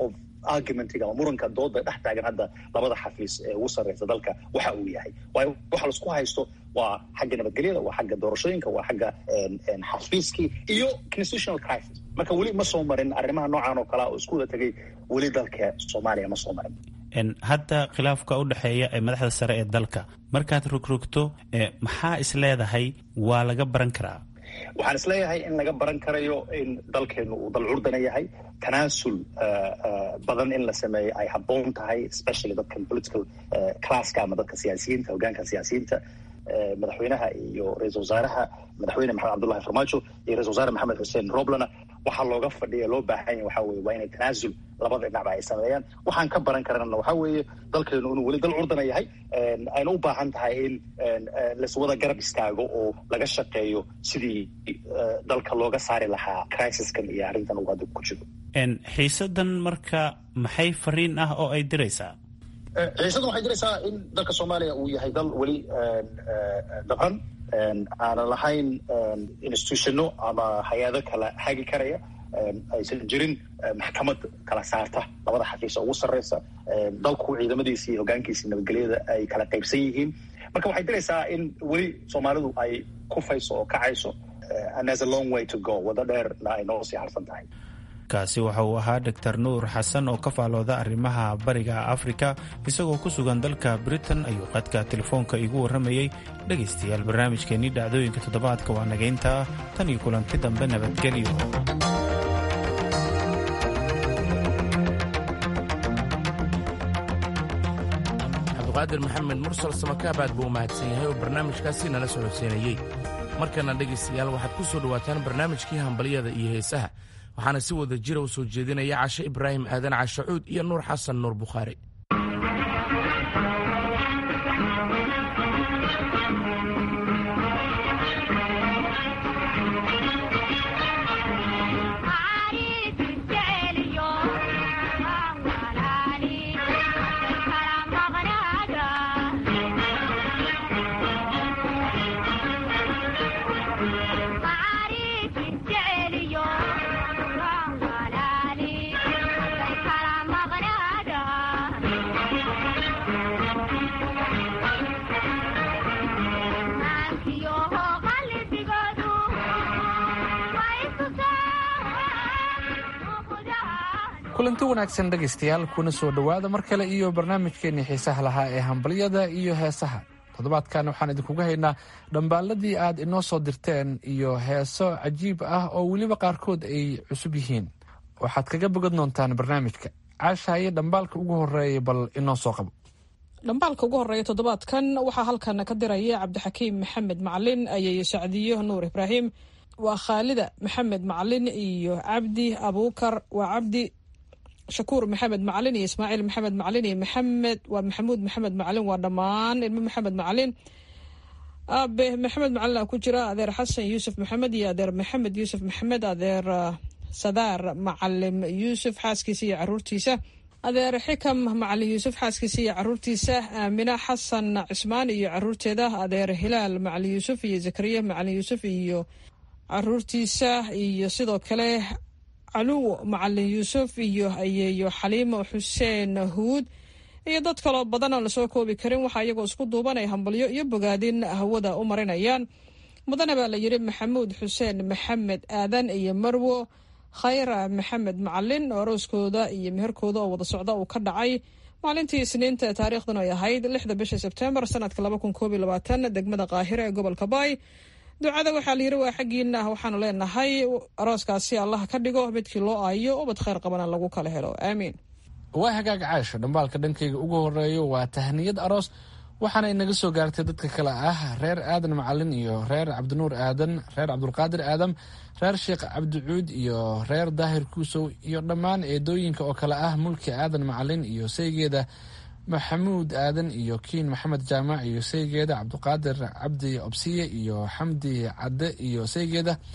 argumentiga ama muranka dooda dhex taagan hadda labada xafiis ee ugu sarreysa dalka waxa uu yahay waayo waxa laisku haysto waa xagga nabadgelyada waa xagga doorashooyinka waa xagga xafiiskii iyo constitutional crisis marka weli ma soo marin arrimaha noocan oo kalea oo isku wada tegay weli dalka soomaaliya ma soo marin hadda khilaafka u dhexeeya ee madaxda sare ee dalka markaad rogrogto maxaa is leedahay waa laga baran karaa waxaan is leeyahay in laga baran karayo in dalkeenu uu dal curdana yahay tanaasul badan in la sameeyo ay habboon tahay especially dadkan political classka ama dadka siyaasiyiinta hogaanka siyaasiyiinta madaxweynaha iyo ra-isul wasaaraha madaxweyne maxamed cabdullahi farmaajo iyo ra-isul wasaare maxamed xuseen roblana waxaa looga fadhiya loo baahan yahy waxa weye waa inay tanaasul labada dhinacba ay sameeyaan waxaan ka baran karana waxa weeye dalkeenu inuu weli dal curdana yahay ayna u baahan tahay in laiswada garab istaago oo laga shaqeeyo sidii dalka looga saari lahaa crisiskan iyo arrintan uu hadda ku jiro xiisadan marka maxay fariin ah oo ay diraysaa xiisadan waxay diraysaa in dalka soomaaliya uu yahay dal weli dabcan aanan lahayn institutionno ama hay-ado kala hagi karaya aysan jirin maxkamad kala saarta labada xafiis ugu sarreysa dalku ciidamadiisi iyo hogaankiisi nabadgelyada ay kala qaybsan yihiin marka waxay diraysaa in weli soomaalidu ay kufayso oo kacayso and there's a long way to go waddo dheerna ay noo sii harsan tahay kaasi waxa uu ahaa doctor nuur xasan oo ka faalooda arrimaha bariga afrika isagoo ku sugan dalka britain ayuu qadka telefoonka iigu warramayey dhegaystayaal barnaamijkeennii dhacdooyinka toddobaadka waa nagayntaa tan iyo kulanti dambe nabadgelyo cabdiqaadir maxamed mursal samakaabaad buu u mahadsan yahay oo barnaamijkaasi nala socodsiinayey markana dhegaystayaal waxaad ku soo dhowaataan barnaamijkii hambalyada iyo heesaha waxaana si wada jira u soo jeedinaya cashe ibraahim aadan cashacuud iyo nuur xasan nuur bukhaari kulanti wanaagsan dhegaystayaal kuna soo dhowaada mar kale iyo barnaamijkeenii xiisaha lahaa ee hambalyada iyo heesaha toddobaadkan waxaan idinkuga haynaa dhambaalladii aad inoo soo dirteen iyo heeso cajiib ah oo weliba qaarkood ay cusub yihiin waxaad kaga bogan doontaan barnaamijka caashaaye dhambaalka ugu horeeya bal inoo soo qabo dhambaalka ugu horeeya toddobaadkan waxaa halkan ka diraya cabdixakiim maxamed macalin ayay sacdiyo nuur ibraahim waa khaalida maxamed macalin iyo cabdi abuukar waa cabdi shakuur maxamed macalin iyo ismaaciil maxamed macalin iyo maxamed waa maxamuud maxamed macalin waa dhammaan ilmo maxamed macalin aabe maxamed macalin a ku jira adeer xasan yuusuf maxamed iyo adeer maxamed yuusuf maxamed adeer sadaar macalim yuusuf xaaskiisa iyo caruurtiisa adeer xikam macalin yuusuf xaaskiisa iyo caruurtiisa aamina xasan cismaan iyo caruurteeda adeer hilaal macalin yuusuf iyo zakariya macalin yuusuf iyo caruurtiisa iyo sidoo kale caluw macalin yuusuf iyo ayeeyo xaliimo xuseen huud iyo dad kaloo badan oon lasoo koobi karin waxaa iyagoo isku duuban ay hambalyo iyo bogaadin hawada u marinayaan mudane baa la yidhi maxamuud xuseen maxamed aadan iyo marwo khayra maxamed macalin oo arooskooda iyo meherkooda oo wada socda uu ka dhacay maalintii isniinta taariikhdan ay ahayd lixda bisha sebtembar sanadka laba kun koob iyo labaatan degmada qaahira ee gobolka baay ducada waxaa la yidhi waa xaggiina waxaanu leenahay arooskaasi allah ka dhigo midkii loo aayo ubad khayr qabana lagu kala helo aamiin waa hagaag caasho dhambaalka dhankayga ugu horeeyo waa tahniyad aroos waxaana inaga soo gaartay dadka kale ah reer aadan macalin iyo reer cabdinuur aadan reer cabdulqaadir aadam reer sheekh cabdicuud iyo reer daahir kuusow iyo dhammaan eedooyinka oo kale ah mulki aadan macalin iyo saygeeda maxamuud aadan iyo kiin maxamed jaamac iyo saygeeda cabdiqaadir cabdi obsiye iyo xamdi cadde iyo saygeeda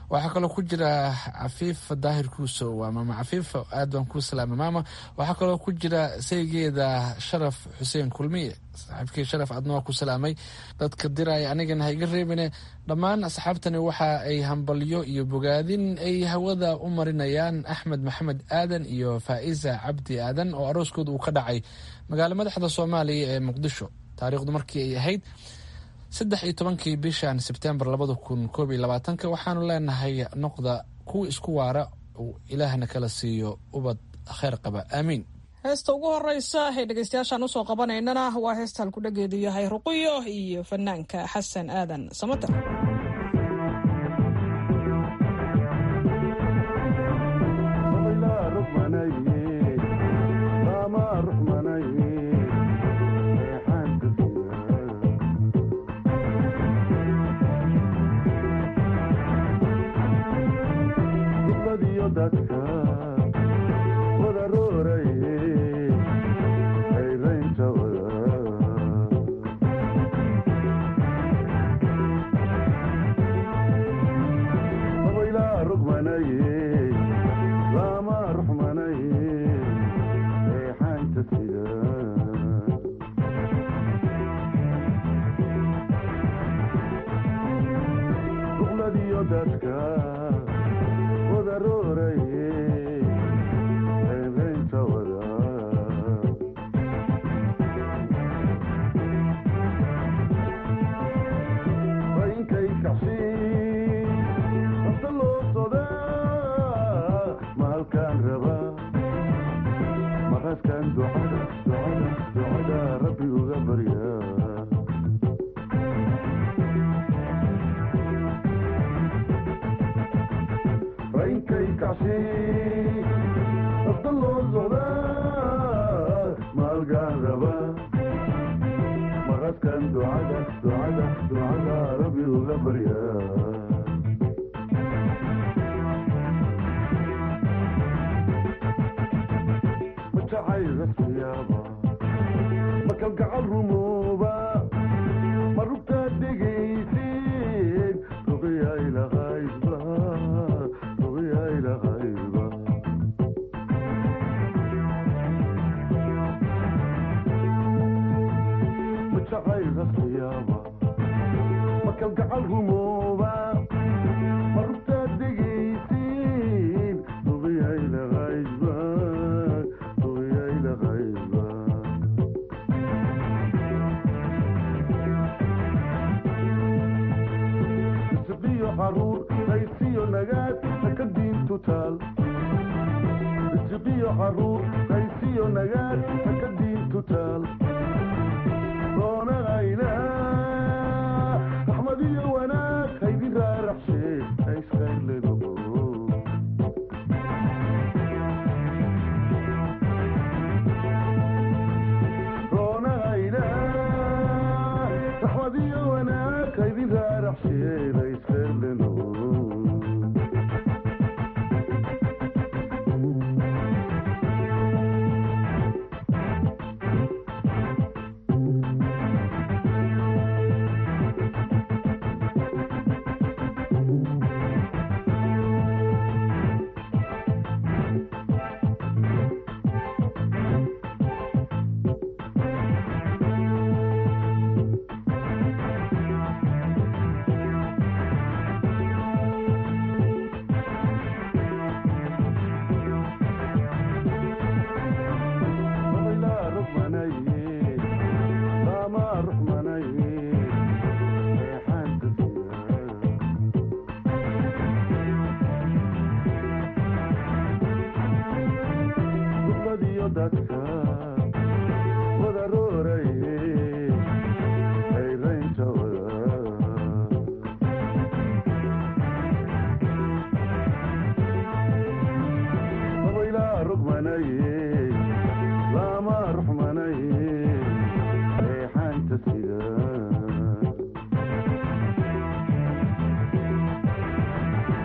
waxaa kaloo ku jira cafiif daahir kuusow waa maama cafiif aad baan kuu salaamay maama waxaa kaloo ku jira saygeeda sharaf xuseen kulmiye saaxiibkii sharaf adna waa ku salaamay dadka diraya anigana ha iga reebine dhammaan asxaabtani waxa ay hambalyo iyo bogaadin ay hawada u marinayaan axmed maxamed aadan iyo faa'iza cabdi aadan oo arooskooda uu ka dhacay magaalo madaxda soomaaliya ee muqdisho taariikhdu markii ay ahayd saddex iyo tobankii bishan sebtembar labada kun koob iyo labaatanka waxaanu leenahay noqda kuwa isku waara uu ilaahna kala siiyo ubad kheyr qaba aamiin heesta ugu horeysa ee dhegeystayaashaan usoo qabanaynana waa heesta halkudhageedu yahay ruqiyo iyo fanaanka xasan aadan samater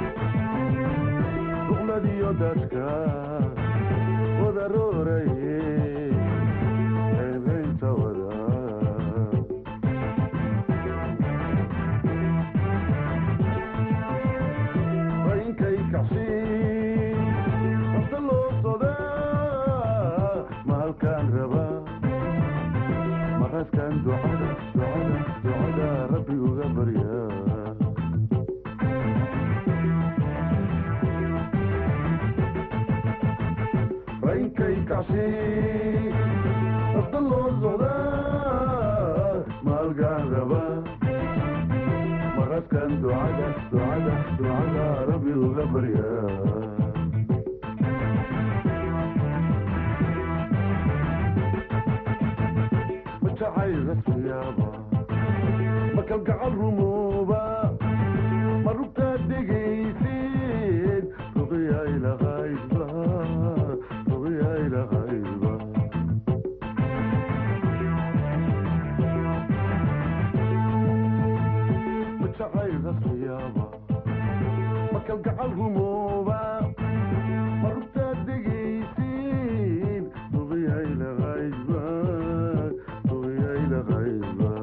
dadka wada rooraye raba maraskan ducada ducada ducada rabbi uga barya majacay rasmiyaaba makalgacal rumooba marugtaa dhegaysid ruqiyaylahaydba ruqiyaylahaydba majacay rasmiyaaba makalgacal rumooba marugtaa dhegaysid ruqiyaylahaydba ruqiyaylahaydba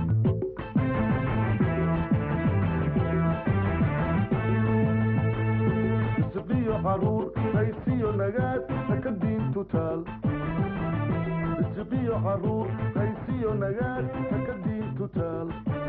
isiqiyo caruur haysiyo nagaad haka diintu taal isiqiyo caruur haysiyo nagaad haka diintu taal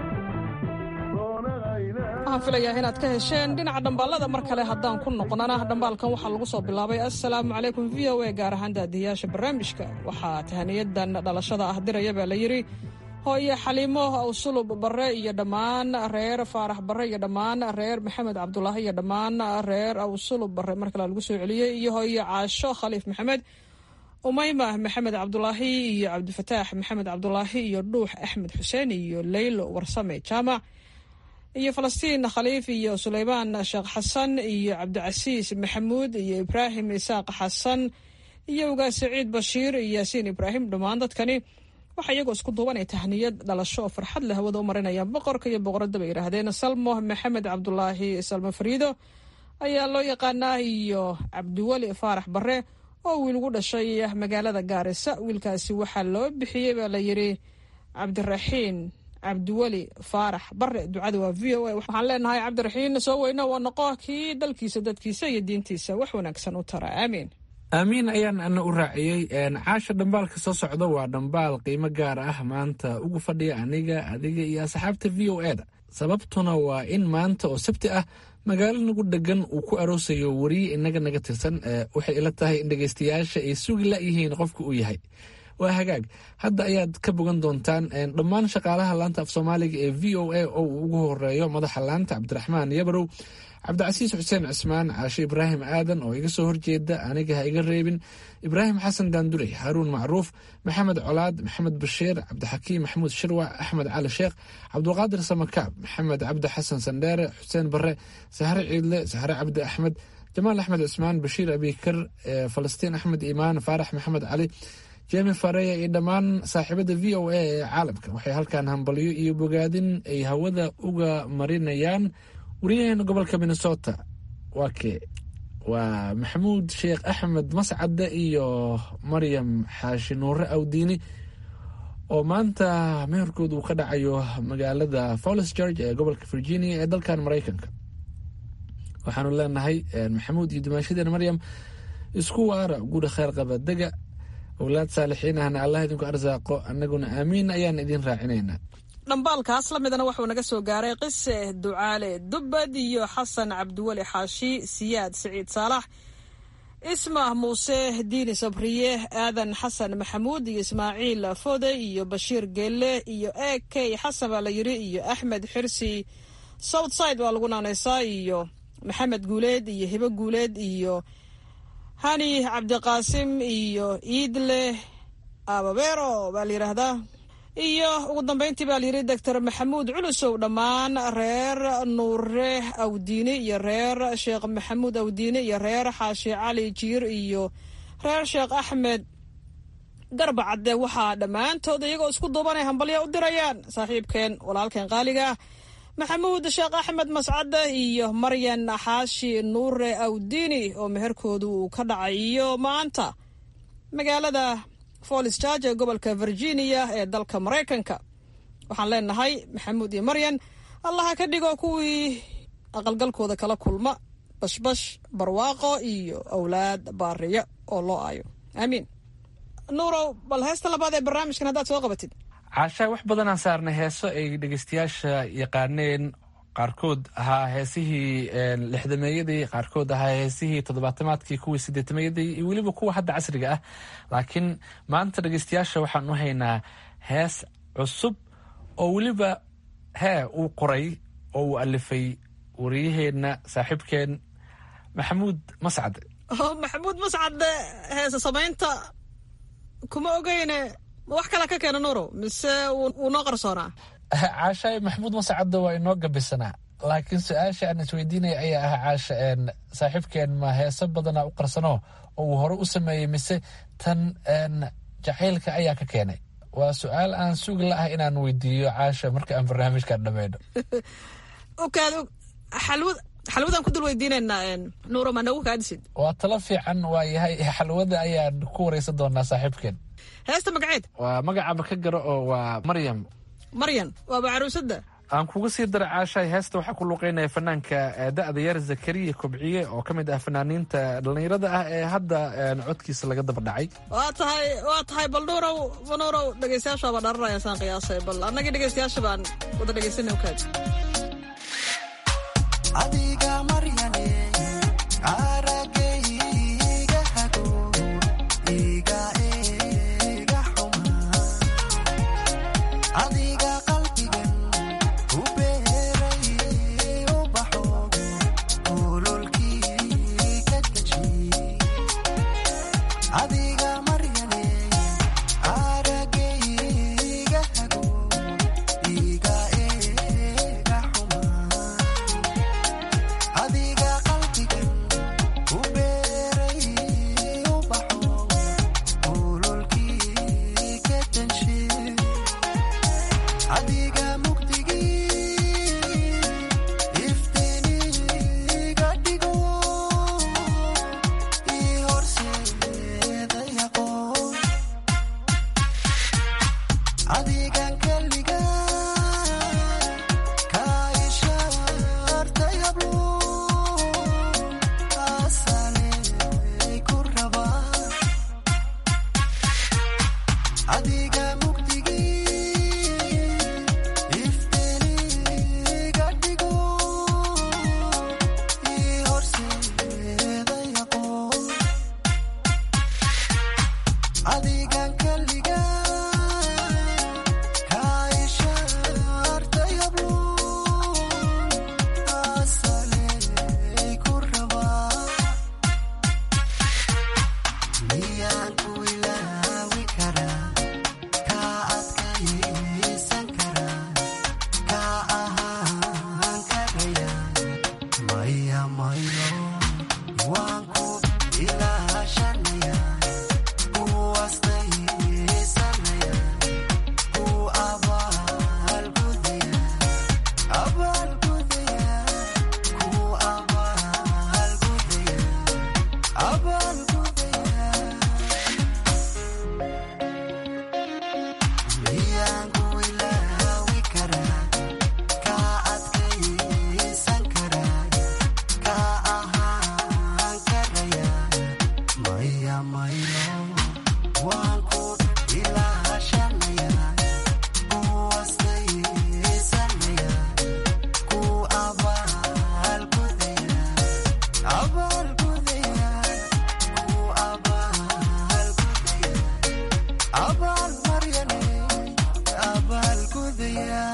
waxaan filayaa inaad ka hesheen dhinaca dhambaalada mar kale haddaan ku noqnana dhambaalkan waxaa lagu soo bilaabay assalaamu calaykum v o a gaar ahaan daadiyayaasha barnaamijka waxaa tahaniyadan dhalashada ah diraya baa la yidhi hooyo xaliimo awsulub barre iyo dhammaan reer faarax barre iyo dhammaan reer maxamed cabdulaahi iyo dhammaan reer awsulub barre mar kale lagu soo celiyey iyo hooyo caasho khaliif maxamed umayma maxamed cabdulaahi iyo cabdifataax maxamed cabdulaahi iyo dhuux axmed xuseen iyo leylo warsame jaamac iyo falastiin khaliif iyo suleymaan sheekh xasan iyo cabdicasiis maxamuud iyo ibraahim isaaq xasan iyo ugaas saciid bashiir iyo yaasiin ibraahim dhammaan dadkani waxaa iyagoo isku duubanay tahniyad dhalasho oo farxad leh hawada u marinayaan boqorka iyo boqoradda bay yidhaahdeen salmo maxamed cabdulaahi salmo fariido ayaa loo yaqaanaa iyo cabdiweli faarax barre oo wiil ugu dhashay magaalada gaarisa wiilkaasi waxaa loo bixiyey baa la yidhi cabdiraxiin cabdiweli faarax bare ducada waa v o a waxaan leenahay cabdiraxiin soo weyno waa noqo kii dalkiisa dadkiisa iyo diintiisa wax wanaagsan u tara aamiin aamiin ayaan ana u raaciyey caasha dhambaalka soo socda waa dhambaal qiimo gaar ah maanta ugu fadhiya aniga adiga iyo asxaabta v o e da sababtuna waa in maanta oo sabti ah magaalo nagu dhegan uu ku aroosayo weriye inaga naga tirsan waxay ila tahay in dhegaystayaasha ay sugi layihiin qofka uu yahay waa hagaag hadda ayaad ka bogan doontaan dhammaan shaqaalaha laanta af soomaaliga ee v o a oo uu ugu horeeyo madaxa laanta cabdiraxmaan yabarow cabdicasiis xuseen cismaan caashe ibraahim aadan oo iga soo horjeeda aniga ha iga reebin ibraahim xasan daanduley haaruun macruuf maxamed colaad maxamed bashiir cabdixakiim maxamuud shirwac axmed cali sheekh cabdulqaadir samakaab maxamed cabdi xasan sandheere xuseen bare sahre ciidle sahre cabdi axmed jamaal axmed cismaan bashiir abikar falastiin axmed imaan faarax maxamed cali jemi fareya iyo dhammaan saaxiibada v o a ee caalamka waxay halkan hambalyo iyo bogaadin ay hawada uga marinayaan wariyaheena gobolka minnesota waa kee waa maxamuud sheekh axmed mascade iyo maryam xaashi nuure awdiini oo maanta meherkooda uu ka dhacayo magaalada follis george ee gobolka virginia ee dalkan maraykanka waxaanu leenahay maxamuud iyo dumaashadeena maryam isku waara guudha kheer qaba dega owlaad saalixiin ahna allah idinku arsaaqo annaguna aamiin ayaan idin raacinaynaa dhambaalkaas la midana wuxuu naga soo gaaray qise ducaale dubbad iyo xasan cabdiweli xaashi siyaad siciid saalax ismah muuse diini sabriye aadan xasan maxamuud iyo ismaaciil fode iyo bashiir geelle iyo e k xasan baa la yiri iyo axmed xirsi southside waa lagu naanaysaa iyo maxamed guuleed iyo hibo guuleed iyo hani cabdiqaasim iyo iidle ababero baa la yidhaahdaa iyo ugu dambeyntii baa layidhi doctor maxamuud culusow dhammaan reer nuure awdiine iyo reer sheekh maxamuud awdiine iyo reer xaashi cali jiir iyo reer sheekh axmed garba cadde waxaa dhammaantood iyagoo isku duubanay hambalya u dirayaan saaxiibkeen walaalkeen qaaliga ah maxamuud sheekh axmed mascade iyo maryan xaashi nuure awdiini oo meherkoodu uu ka dhacay iyo maanta magaalada folis george ee gobolka virginia ee dalka maraykanka waxaan leenahay maxamuud iyo maryan allaha ka dhigo kuwii aqalgalkooda kala kulma bashbash barwaaqo iyo owlaad baariya oo loo aayo aamiin nuurow bal heesta labaad ee barnaamijkan haddaad soo qabatid caashaa wax badanaan saarnay heeso ay dhegeystayaasha yaqaaneen qaarkood ahaa heesihii lixdameeyadii qaarkood ahaa heesihii toddobaatamaadkii kuwii sideetameeyadii iyo weliba kuwa hadda casriga ah laakiin maanta dhegeystayaasha waxaan u haynaa hees cusub oo weliba hee uu qoray oo uu alifay wariyaheenna saaxiibkeen maxamuud mascad oo maxamuud mascad heese samaynta kuma ogeyne ma wax kala ka keena nuuro mise wuu noo qarsoonaa caashaay maxamuud mascadda waa inoo gabisanaa laakiin su-aasha aan isweydiinaya ayaa ah caasha saaxiibkeen ma heese badanaa u qarsano oo uu hore u sameeyey mise tan jacaylka ayaa ka keenay waa su-aal aan sugi la ah inaan weydiiyo caasha marka aan barnaamijkan dhammayno okaad xalwad xalwadaan ku dul weydiinaynaa nuuro ma nagu kaadisid waa talo fiican waa yahay xalwada ayaan ku wareysan doonaa saaxiibkeen heesta magaceed waa magacaba ka garo oo waa maryam maryan waaba caruusada aan kuga sii dara caashaay heesta waxaa ku luuqeynaya fanaanka da-da yar zakariya kobciye oo ka mid ah fanaaniinta dhallinyarada ah ee hadda codkiisa laga daba dhacay waa tahay waa tahay bal nuurow nuurow dhegeystayaasha baa dharanaya saan qiyaasay bal annagii dhegeystayaasha baan wada dhegeysanay ukaad adiga maryane aragayga hago iga ega xuma adiga qalbigan u beeray ubaxo ololkii ka deji adiga maryane aragayga hago iga ega xuma adiga qalbigan u beeray ubaxo ololkii ka danshe adiga mugdigii iftiniga dhigo ii horseeda yaqoon adigan keliga ka ishaartay hablo asaley ku raba adiga mugdigii iftiniga dhigo ii horseeda yaqoon adigan keliga ka ishaartay hablo asaley ku raba miyaan ku ilaawi karaa ka adkaysan karaa ka ahaan karaya maya mayo waan ku ilaashanaya ku astaysanaya ku abaalgudaya abaalgudaya ku abaalgudaya abaalgudaya miyaan ku ilaawi karaa ka adkaysan karaa ka ahaan karaya maya mayo waan ku ilaashanaya ku astaysanaya ku abaalgudaya abaalgudaya ku abaalgudaya abaal maryane abaalgudaya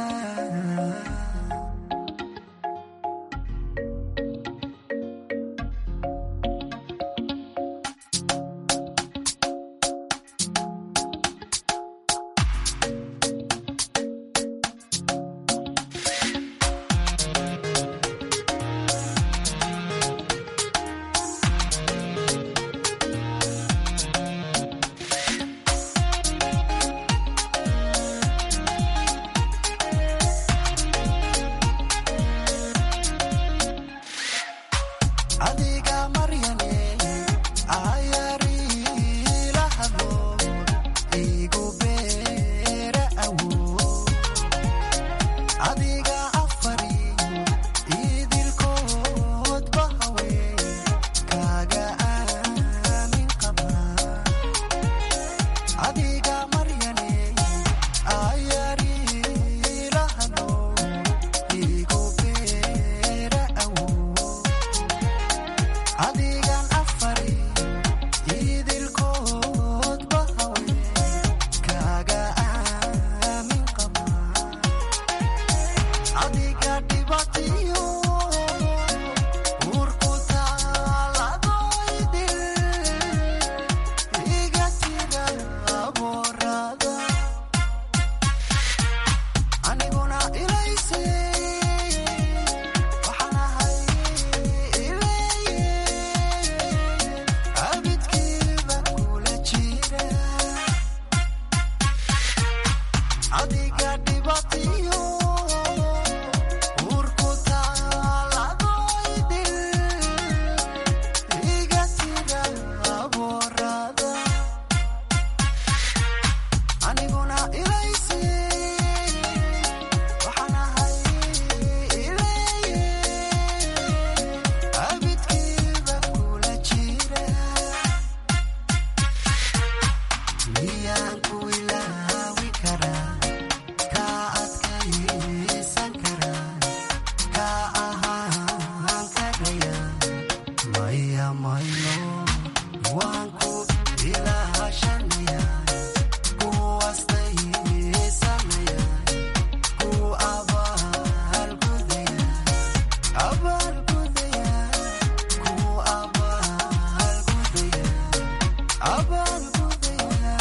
adiga maryane ayariila hadlo igu beera awo adiga afari idilkood bahawe kaga aamin qaba adiga maryane ayariila hadlo igu beera awo adigan afari idilkood bahawe kaga aamin qaba adiga dhibatiyo uurku taaladoydil iga tira aboorada aniguna ilayse waxaan ahay ileeye abidkiiba kula jira adiga dhibatiyo uurku taaladoydil iga tira aboorada aniguna ilayse waxaan ahay ileeye abidkiiba kula jira miyaan ku ilaawi karaa kaa adkaysan karaa kaa ahaan karaya maya mayno waan ku ilaashanaya ku astaysanaya ku abaalgudaya abaalgudaya ku abaalgudaya abaalgudaya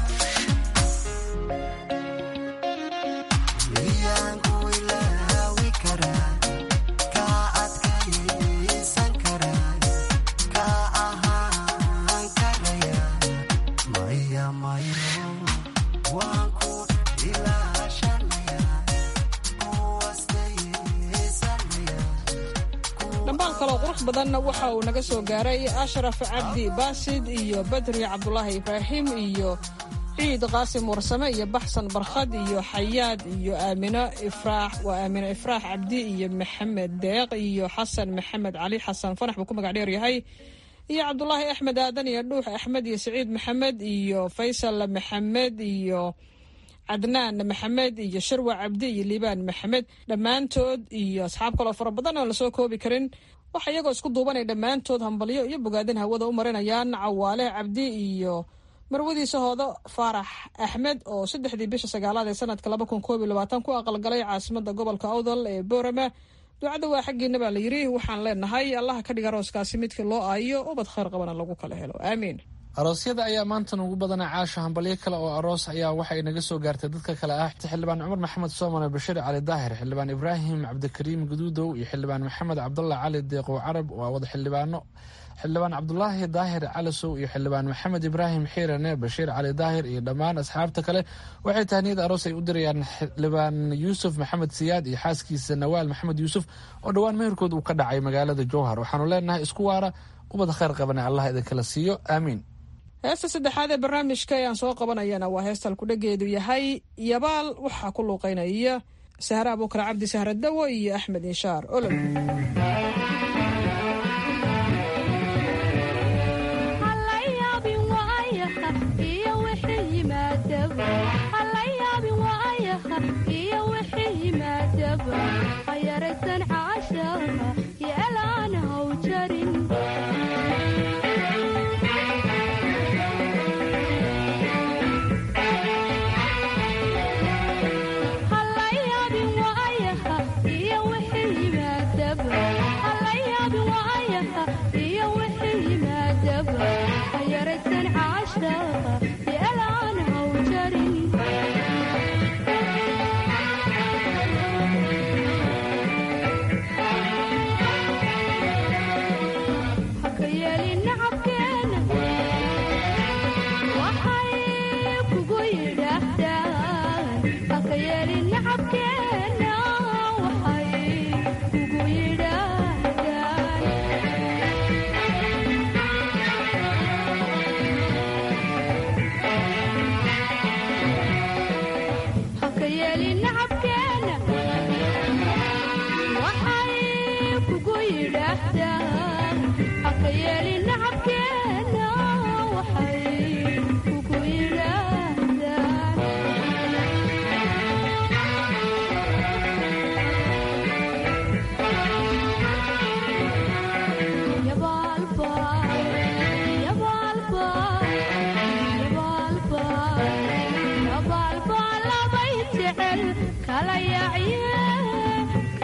miyaan ku ilaawi karaa kaa adkaysan karaa kaa ahaan karaya maya mayo waan ku ilaashanaya ku astaysanaya dhambaal kaloo qurux badanna waxa uu naga soo gaaray ashraf cabdi baasid iyo badri cabdulaahi ibraahim iyo ciid qaasim warsame iyo baxsan barkhad iyo xayaad iyo aamino ifraax waa aamino ifraax cabdi iyo maxamed deeq iyo xasan maxamed cali xasan fanax buu ku magac dheer yahay iyo cabdulaahi axmed aadan iyo dhuux axmed iyo saciid maxamed iyo faysal maxamed iyo cadnaan maxamed iyo sharwa cabdi iyo liibaan maxamed dhammaantood iyo asxaab kaloo fara badan oon lasoo koobi karin waxa iyagoo isku duubanay dhammaantood hambalyo iyo bogaadin hawada u marinayaan cawaale cabdi iyo marwadiisa hoodo faarax axmed oo saddexdii bisha sagaalaad ee sanadka laba kun koob iyo labaatan ku aqalgalay caasimada gobolka awdal ee boorama ducada waa xaggiina baa la yidhi waxaan leenahay allaha ka dhiga arooskaasi midkii loo aayo ubad khayr qabana lagu kala helo aamiin aroosyada ayaa maanta ugu badana caasha hambalyo kale oo aroos ayaa waxay naga soo gaartay dadka kale ah xildhibaan cumar maxamed soomane bashiir cali daahir xildhibaan ibraahim cabdikariim guduudow iyo xildhibaan maxamed cabdullah cali deeqow carab waa wada xildhibaano xildhibaan cabdulaahi daahir calasow iyo xildhibaan maxamed ibraahim xiirane bashiir cali daahir iyo dhammaan asxaabta kale waxay tahniyad aroos ay u dirayaan xildhibaan yuusuf maxamed siyaad iyo xaaskiisa nawaal maxamed yuusuf oo dhowaan meherkood uu ka dhacay magaalada jowhar waxaanu leenahay isku waara ubad khayr qabane allah idinkala siiyo aamiin heesta saddexaad ee barnaamijka ee aan soo qabanayana waa heesta alkudhageedu yahay yabaal waxaa ku luuqeynaya sahre abuukar cabdi sahre dawo iyo axmed inshaar olol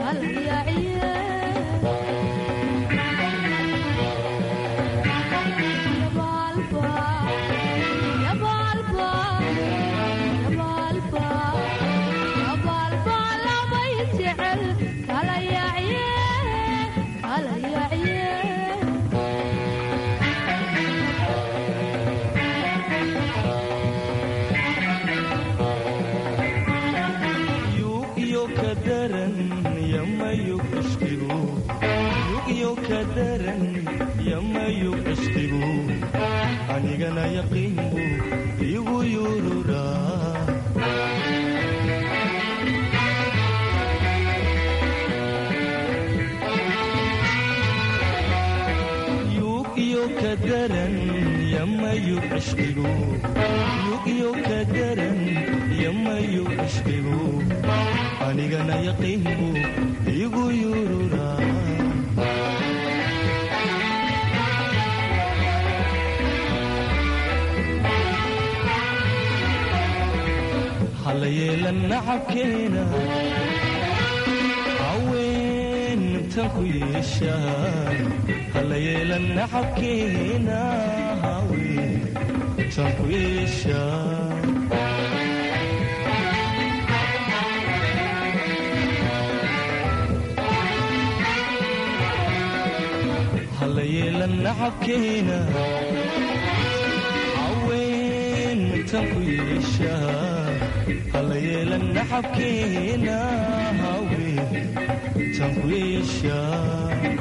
anigana yaqiinbu igu yururaa yug iyo ka daran yamayug cishqigu yug iyo ka daran yamayug cishqigu anigana yaqiinbu igu yururaa halayeelan nacabkeena haween intan ku yeeshaan halayeelan nacabkeena haween intan ku yeeshaan halayeelan nacabkeena haween intan ku yeeshaan halayeelan nacabkeena haween tan ku yeeshaan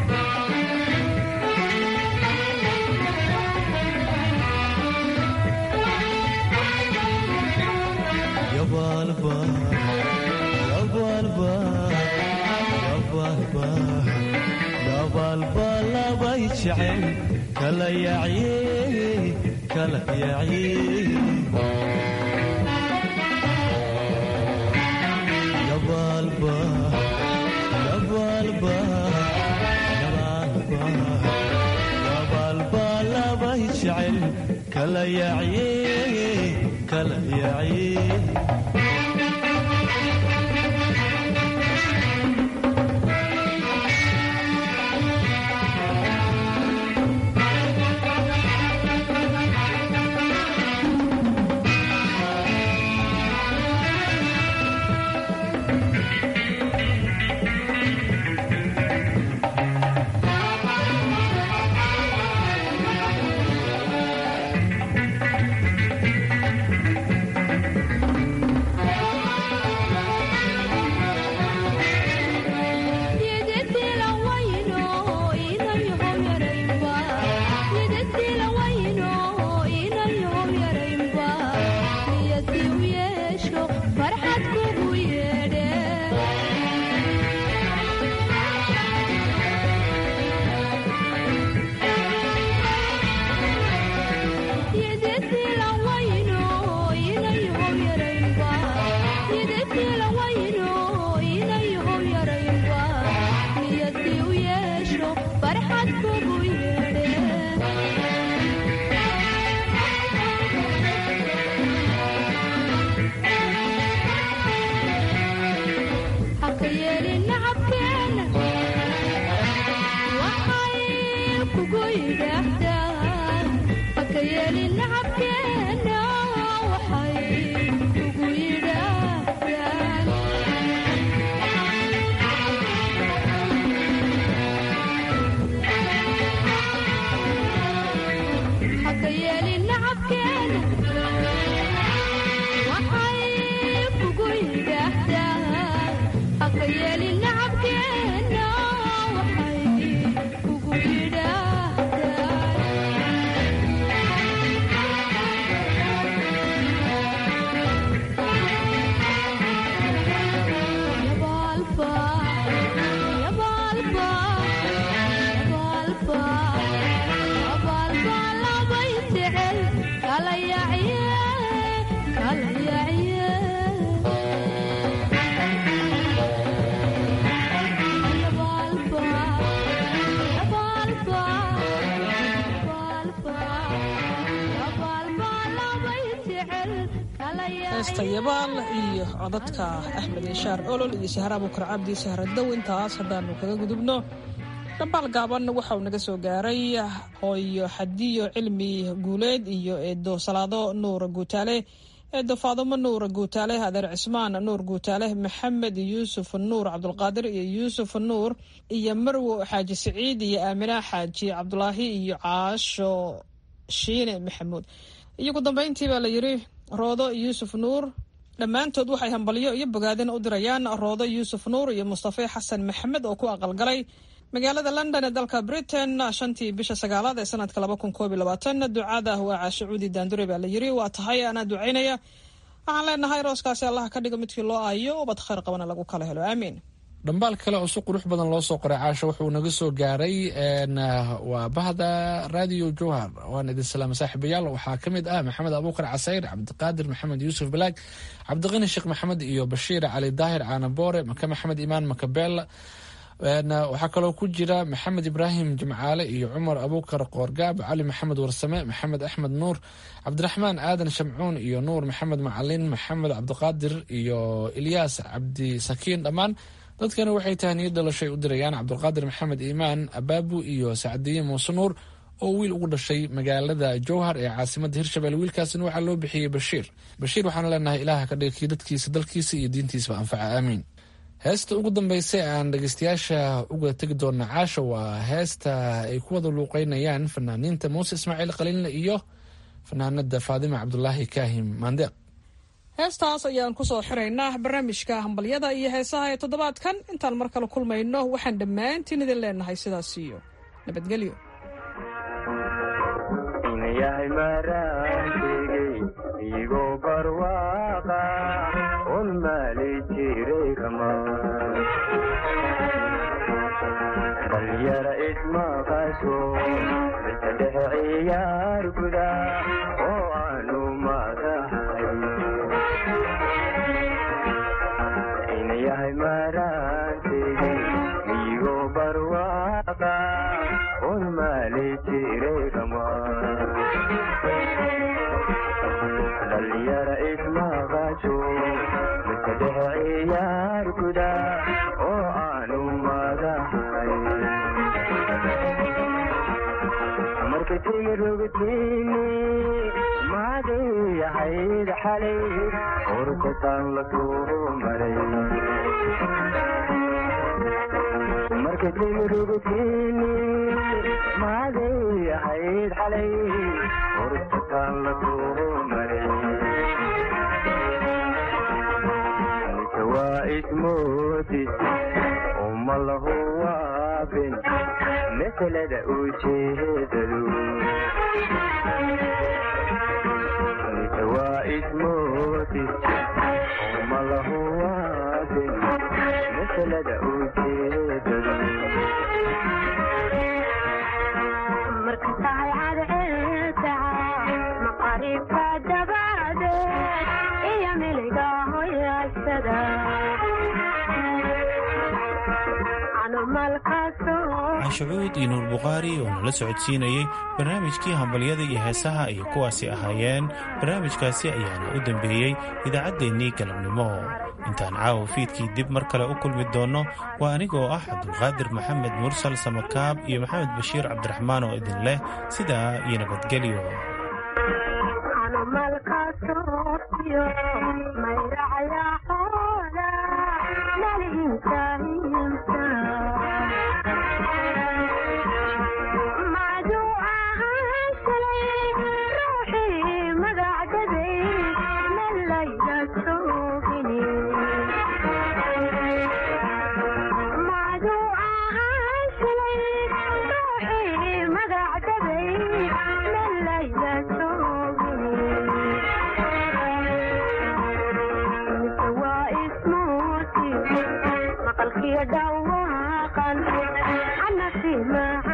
yabaalba yabaalba yabaalba yabaalba labay jecel kala yacye kala yacye yabaalbalabay jecel kala yacye kala yacye heesta yabaal iyo codadka axmed inshaar olol iyo sahra abukar cabdi sahradow intaas haddaanu kaga gudubno dhambaal gaaban waxa uu naga soo gaaray hooyo xadiyo cilmi guuleed iyo eedo salaado nuur guutaale eedo faadumo nuur guutaale adeer cismaan nuur guutaale maxamed yuusuf nuur cabdulqaadir iyo yuusuf nuur iyo marwo xaaji siciid iyo aamina xaaji cabdulaahi iyo caasho shiine maxamuud iyo ugu dambeyntii baa la yidhi roodo yuusuf nuur dhammaantood waxay hambalyo iyo bogaadin u dirayaan roodo yuusuf nuur iyo mustafe xasan maxamed oo ku aqalgalay magaalada london ee dalka britain shantii bisha sagaalaad ee sanadka laba kun koob iyo labaatan ducada waa caashicuudi daandure baa la yiri waa tahay anaa ducaynaya waxaan leenahay rooskaasi allah ka dhigo midkii loo aayo ubad khayr qabana lagu kala helo aamiin dhambaal kale oo si qurux badan loo soo qoray caasho wuxuu naga soo gaaray waa bahda radio jowhar waan idin salaama saaxiibayaal waxaa ka mid ah maxamed abuukar casayr cabdiqaadir maxamed yuusuf balaag cabdiqani sheekh maxamed iyo bashiir cali daahir caanaboore maka maxamed imaan makabeel waxaa kaloo ku jira maxamed ibraahim jimcaale iyo cumar abuukar qoorgaab cali maxamed warsame maxamed axmed nuur cabdiraxmaan aadan shamcuun iyo nuur maxamed macalin maxamed cabdiqaadir iyo ilyaas cabdi sakiin dhammaan dadkani waxay tahay niyad dhalashay u dirayaan cabdulqaadir maxamed iimaan abaabu iyo sacdiye muuse nuur oo wiil ugu dhashay magaalada jowhar ee caasimada hirshabelle wiilkaasina waxaa loo bixiyey bashiir bashiir waxaan leenahay ilaah ka dhigakii dadkiisa dalkiisa iyo diintiisaba anfaca aamiin heesta ugu dambeysa aan dhegeystayaasha uga tegi doona caasha waa heesta ay ku wada luuqeynayaan fanaaniinta muuse ismaaciil qaliinle iyo fanaanada faadima cabdulaahi kaahim maandeeq heestaas ayaan kusoo xiraynaa barnaamijka hambalyada iyo heesaha ee toddobaadkan intaan mar kale kulmayno waxaan dhammaantiin idin leenahay sidaas iyo nabadgelyo yahay maraantegey igoo barwaaqa un maali jiray kama dhalyara ismaqasho dadka dhexe ciyaar guda oo aanu madahay ina yahay maraantegey igoo barwaaqa un maali jiray kama dhalyara ismaqasho dadka dhexe ciyaar guda oo aanu madahay marka timirogtini maadayahayd xalay urkataan la soo maray marka timirogtini maadayahayd xalay urkataan la soo maray nika waa ismoodis uma lahu waabin masalada ujeedadu nika waa ismoodis uma lahu waabin masalada ujeedadu marka tahay cadceedaca maqaribka dabadeed iyo miliga hoyaasada canshacuud iyo nuur bukhaari oo nala socodsiinayey barnaamijkii hambalyada iyo heesaha ay kuwaasi ahaayeen barnaamijkaasi ayaana u dambeeyey idaacaddeenii galabnimo intaan caawa fiidkii dib mar kale u kulmi doonno waa anigoo ah cabdulqaadir maxamed mursal samakaab iyo maxamed bashiir cabdiraxmaan oo idin leh sidaa iyo nabadgelyo dhawaqan ana fi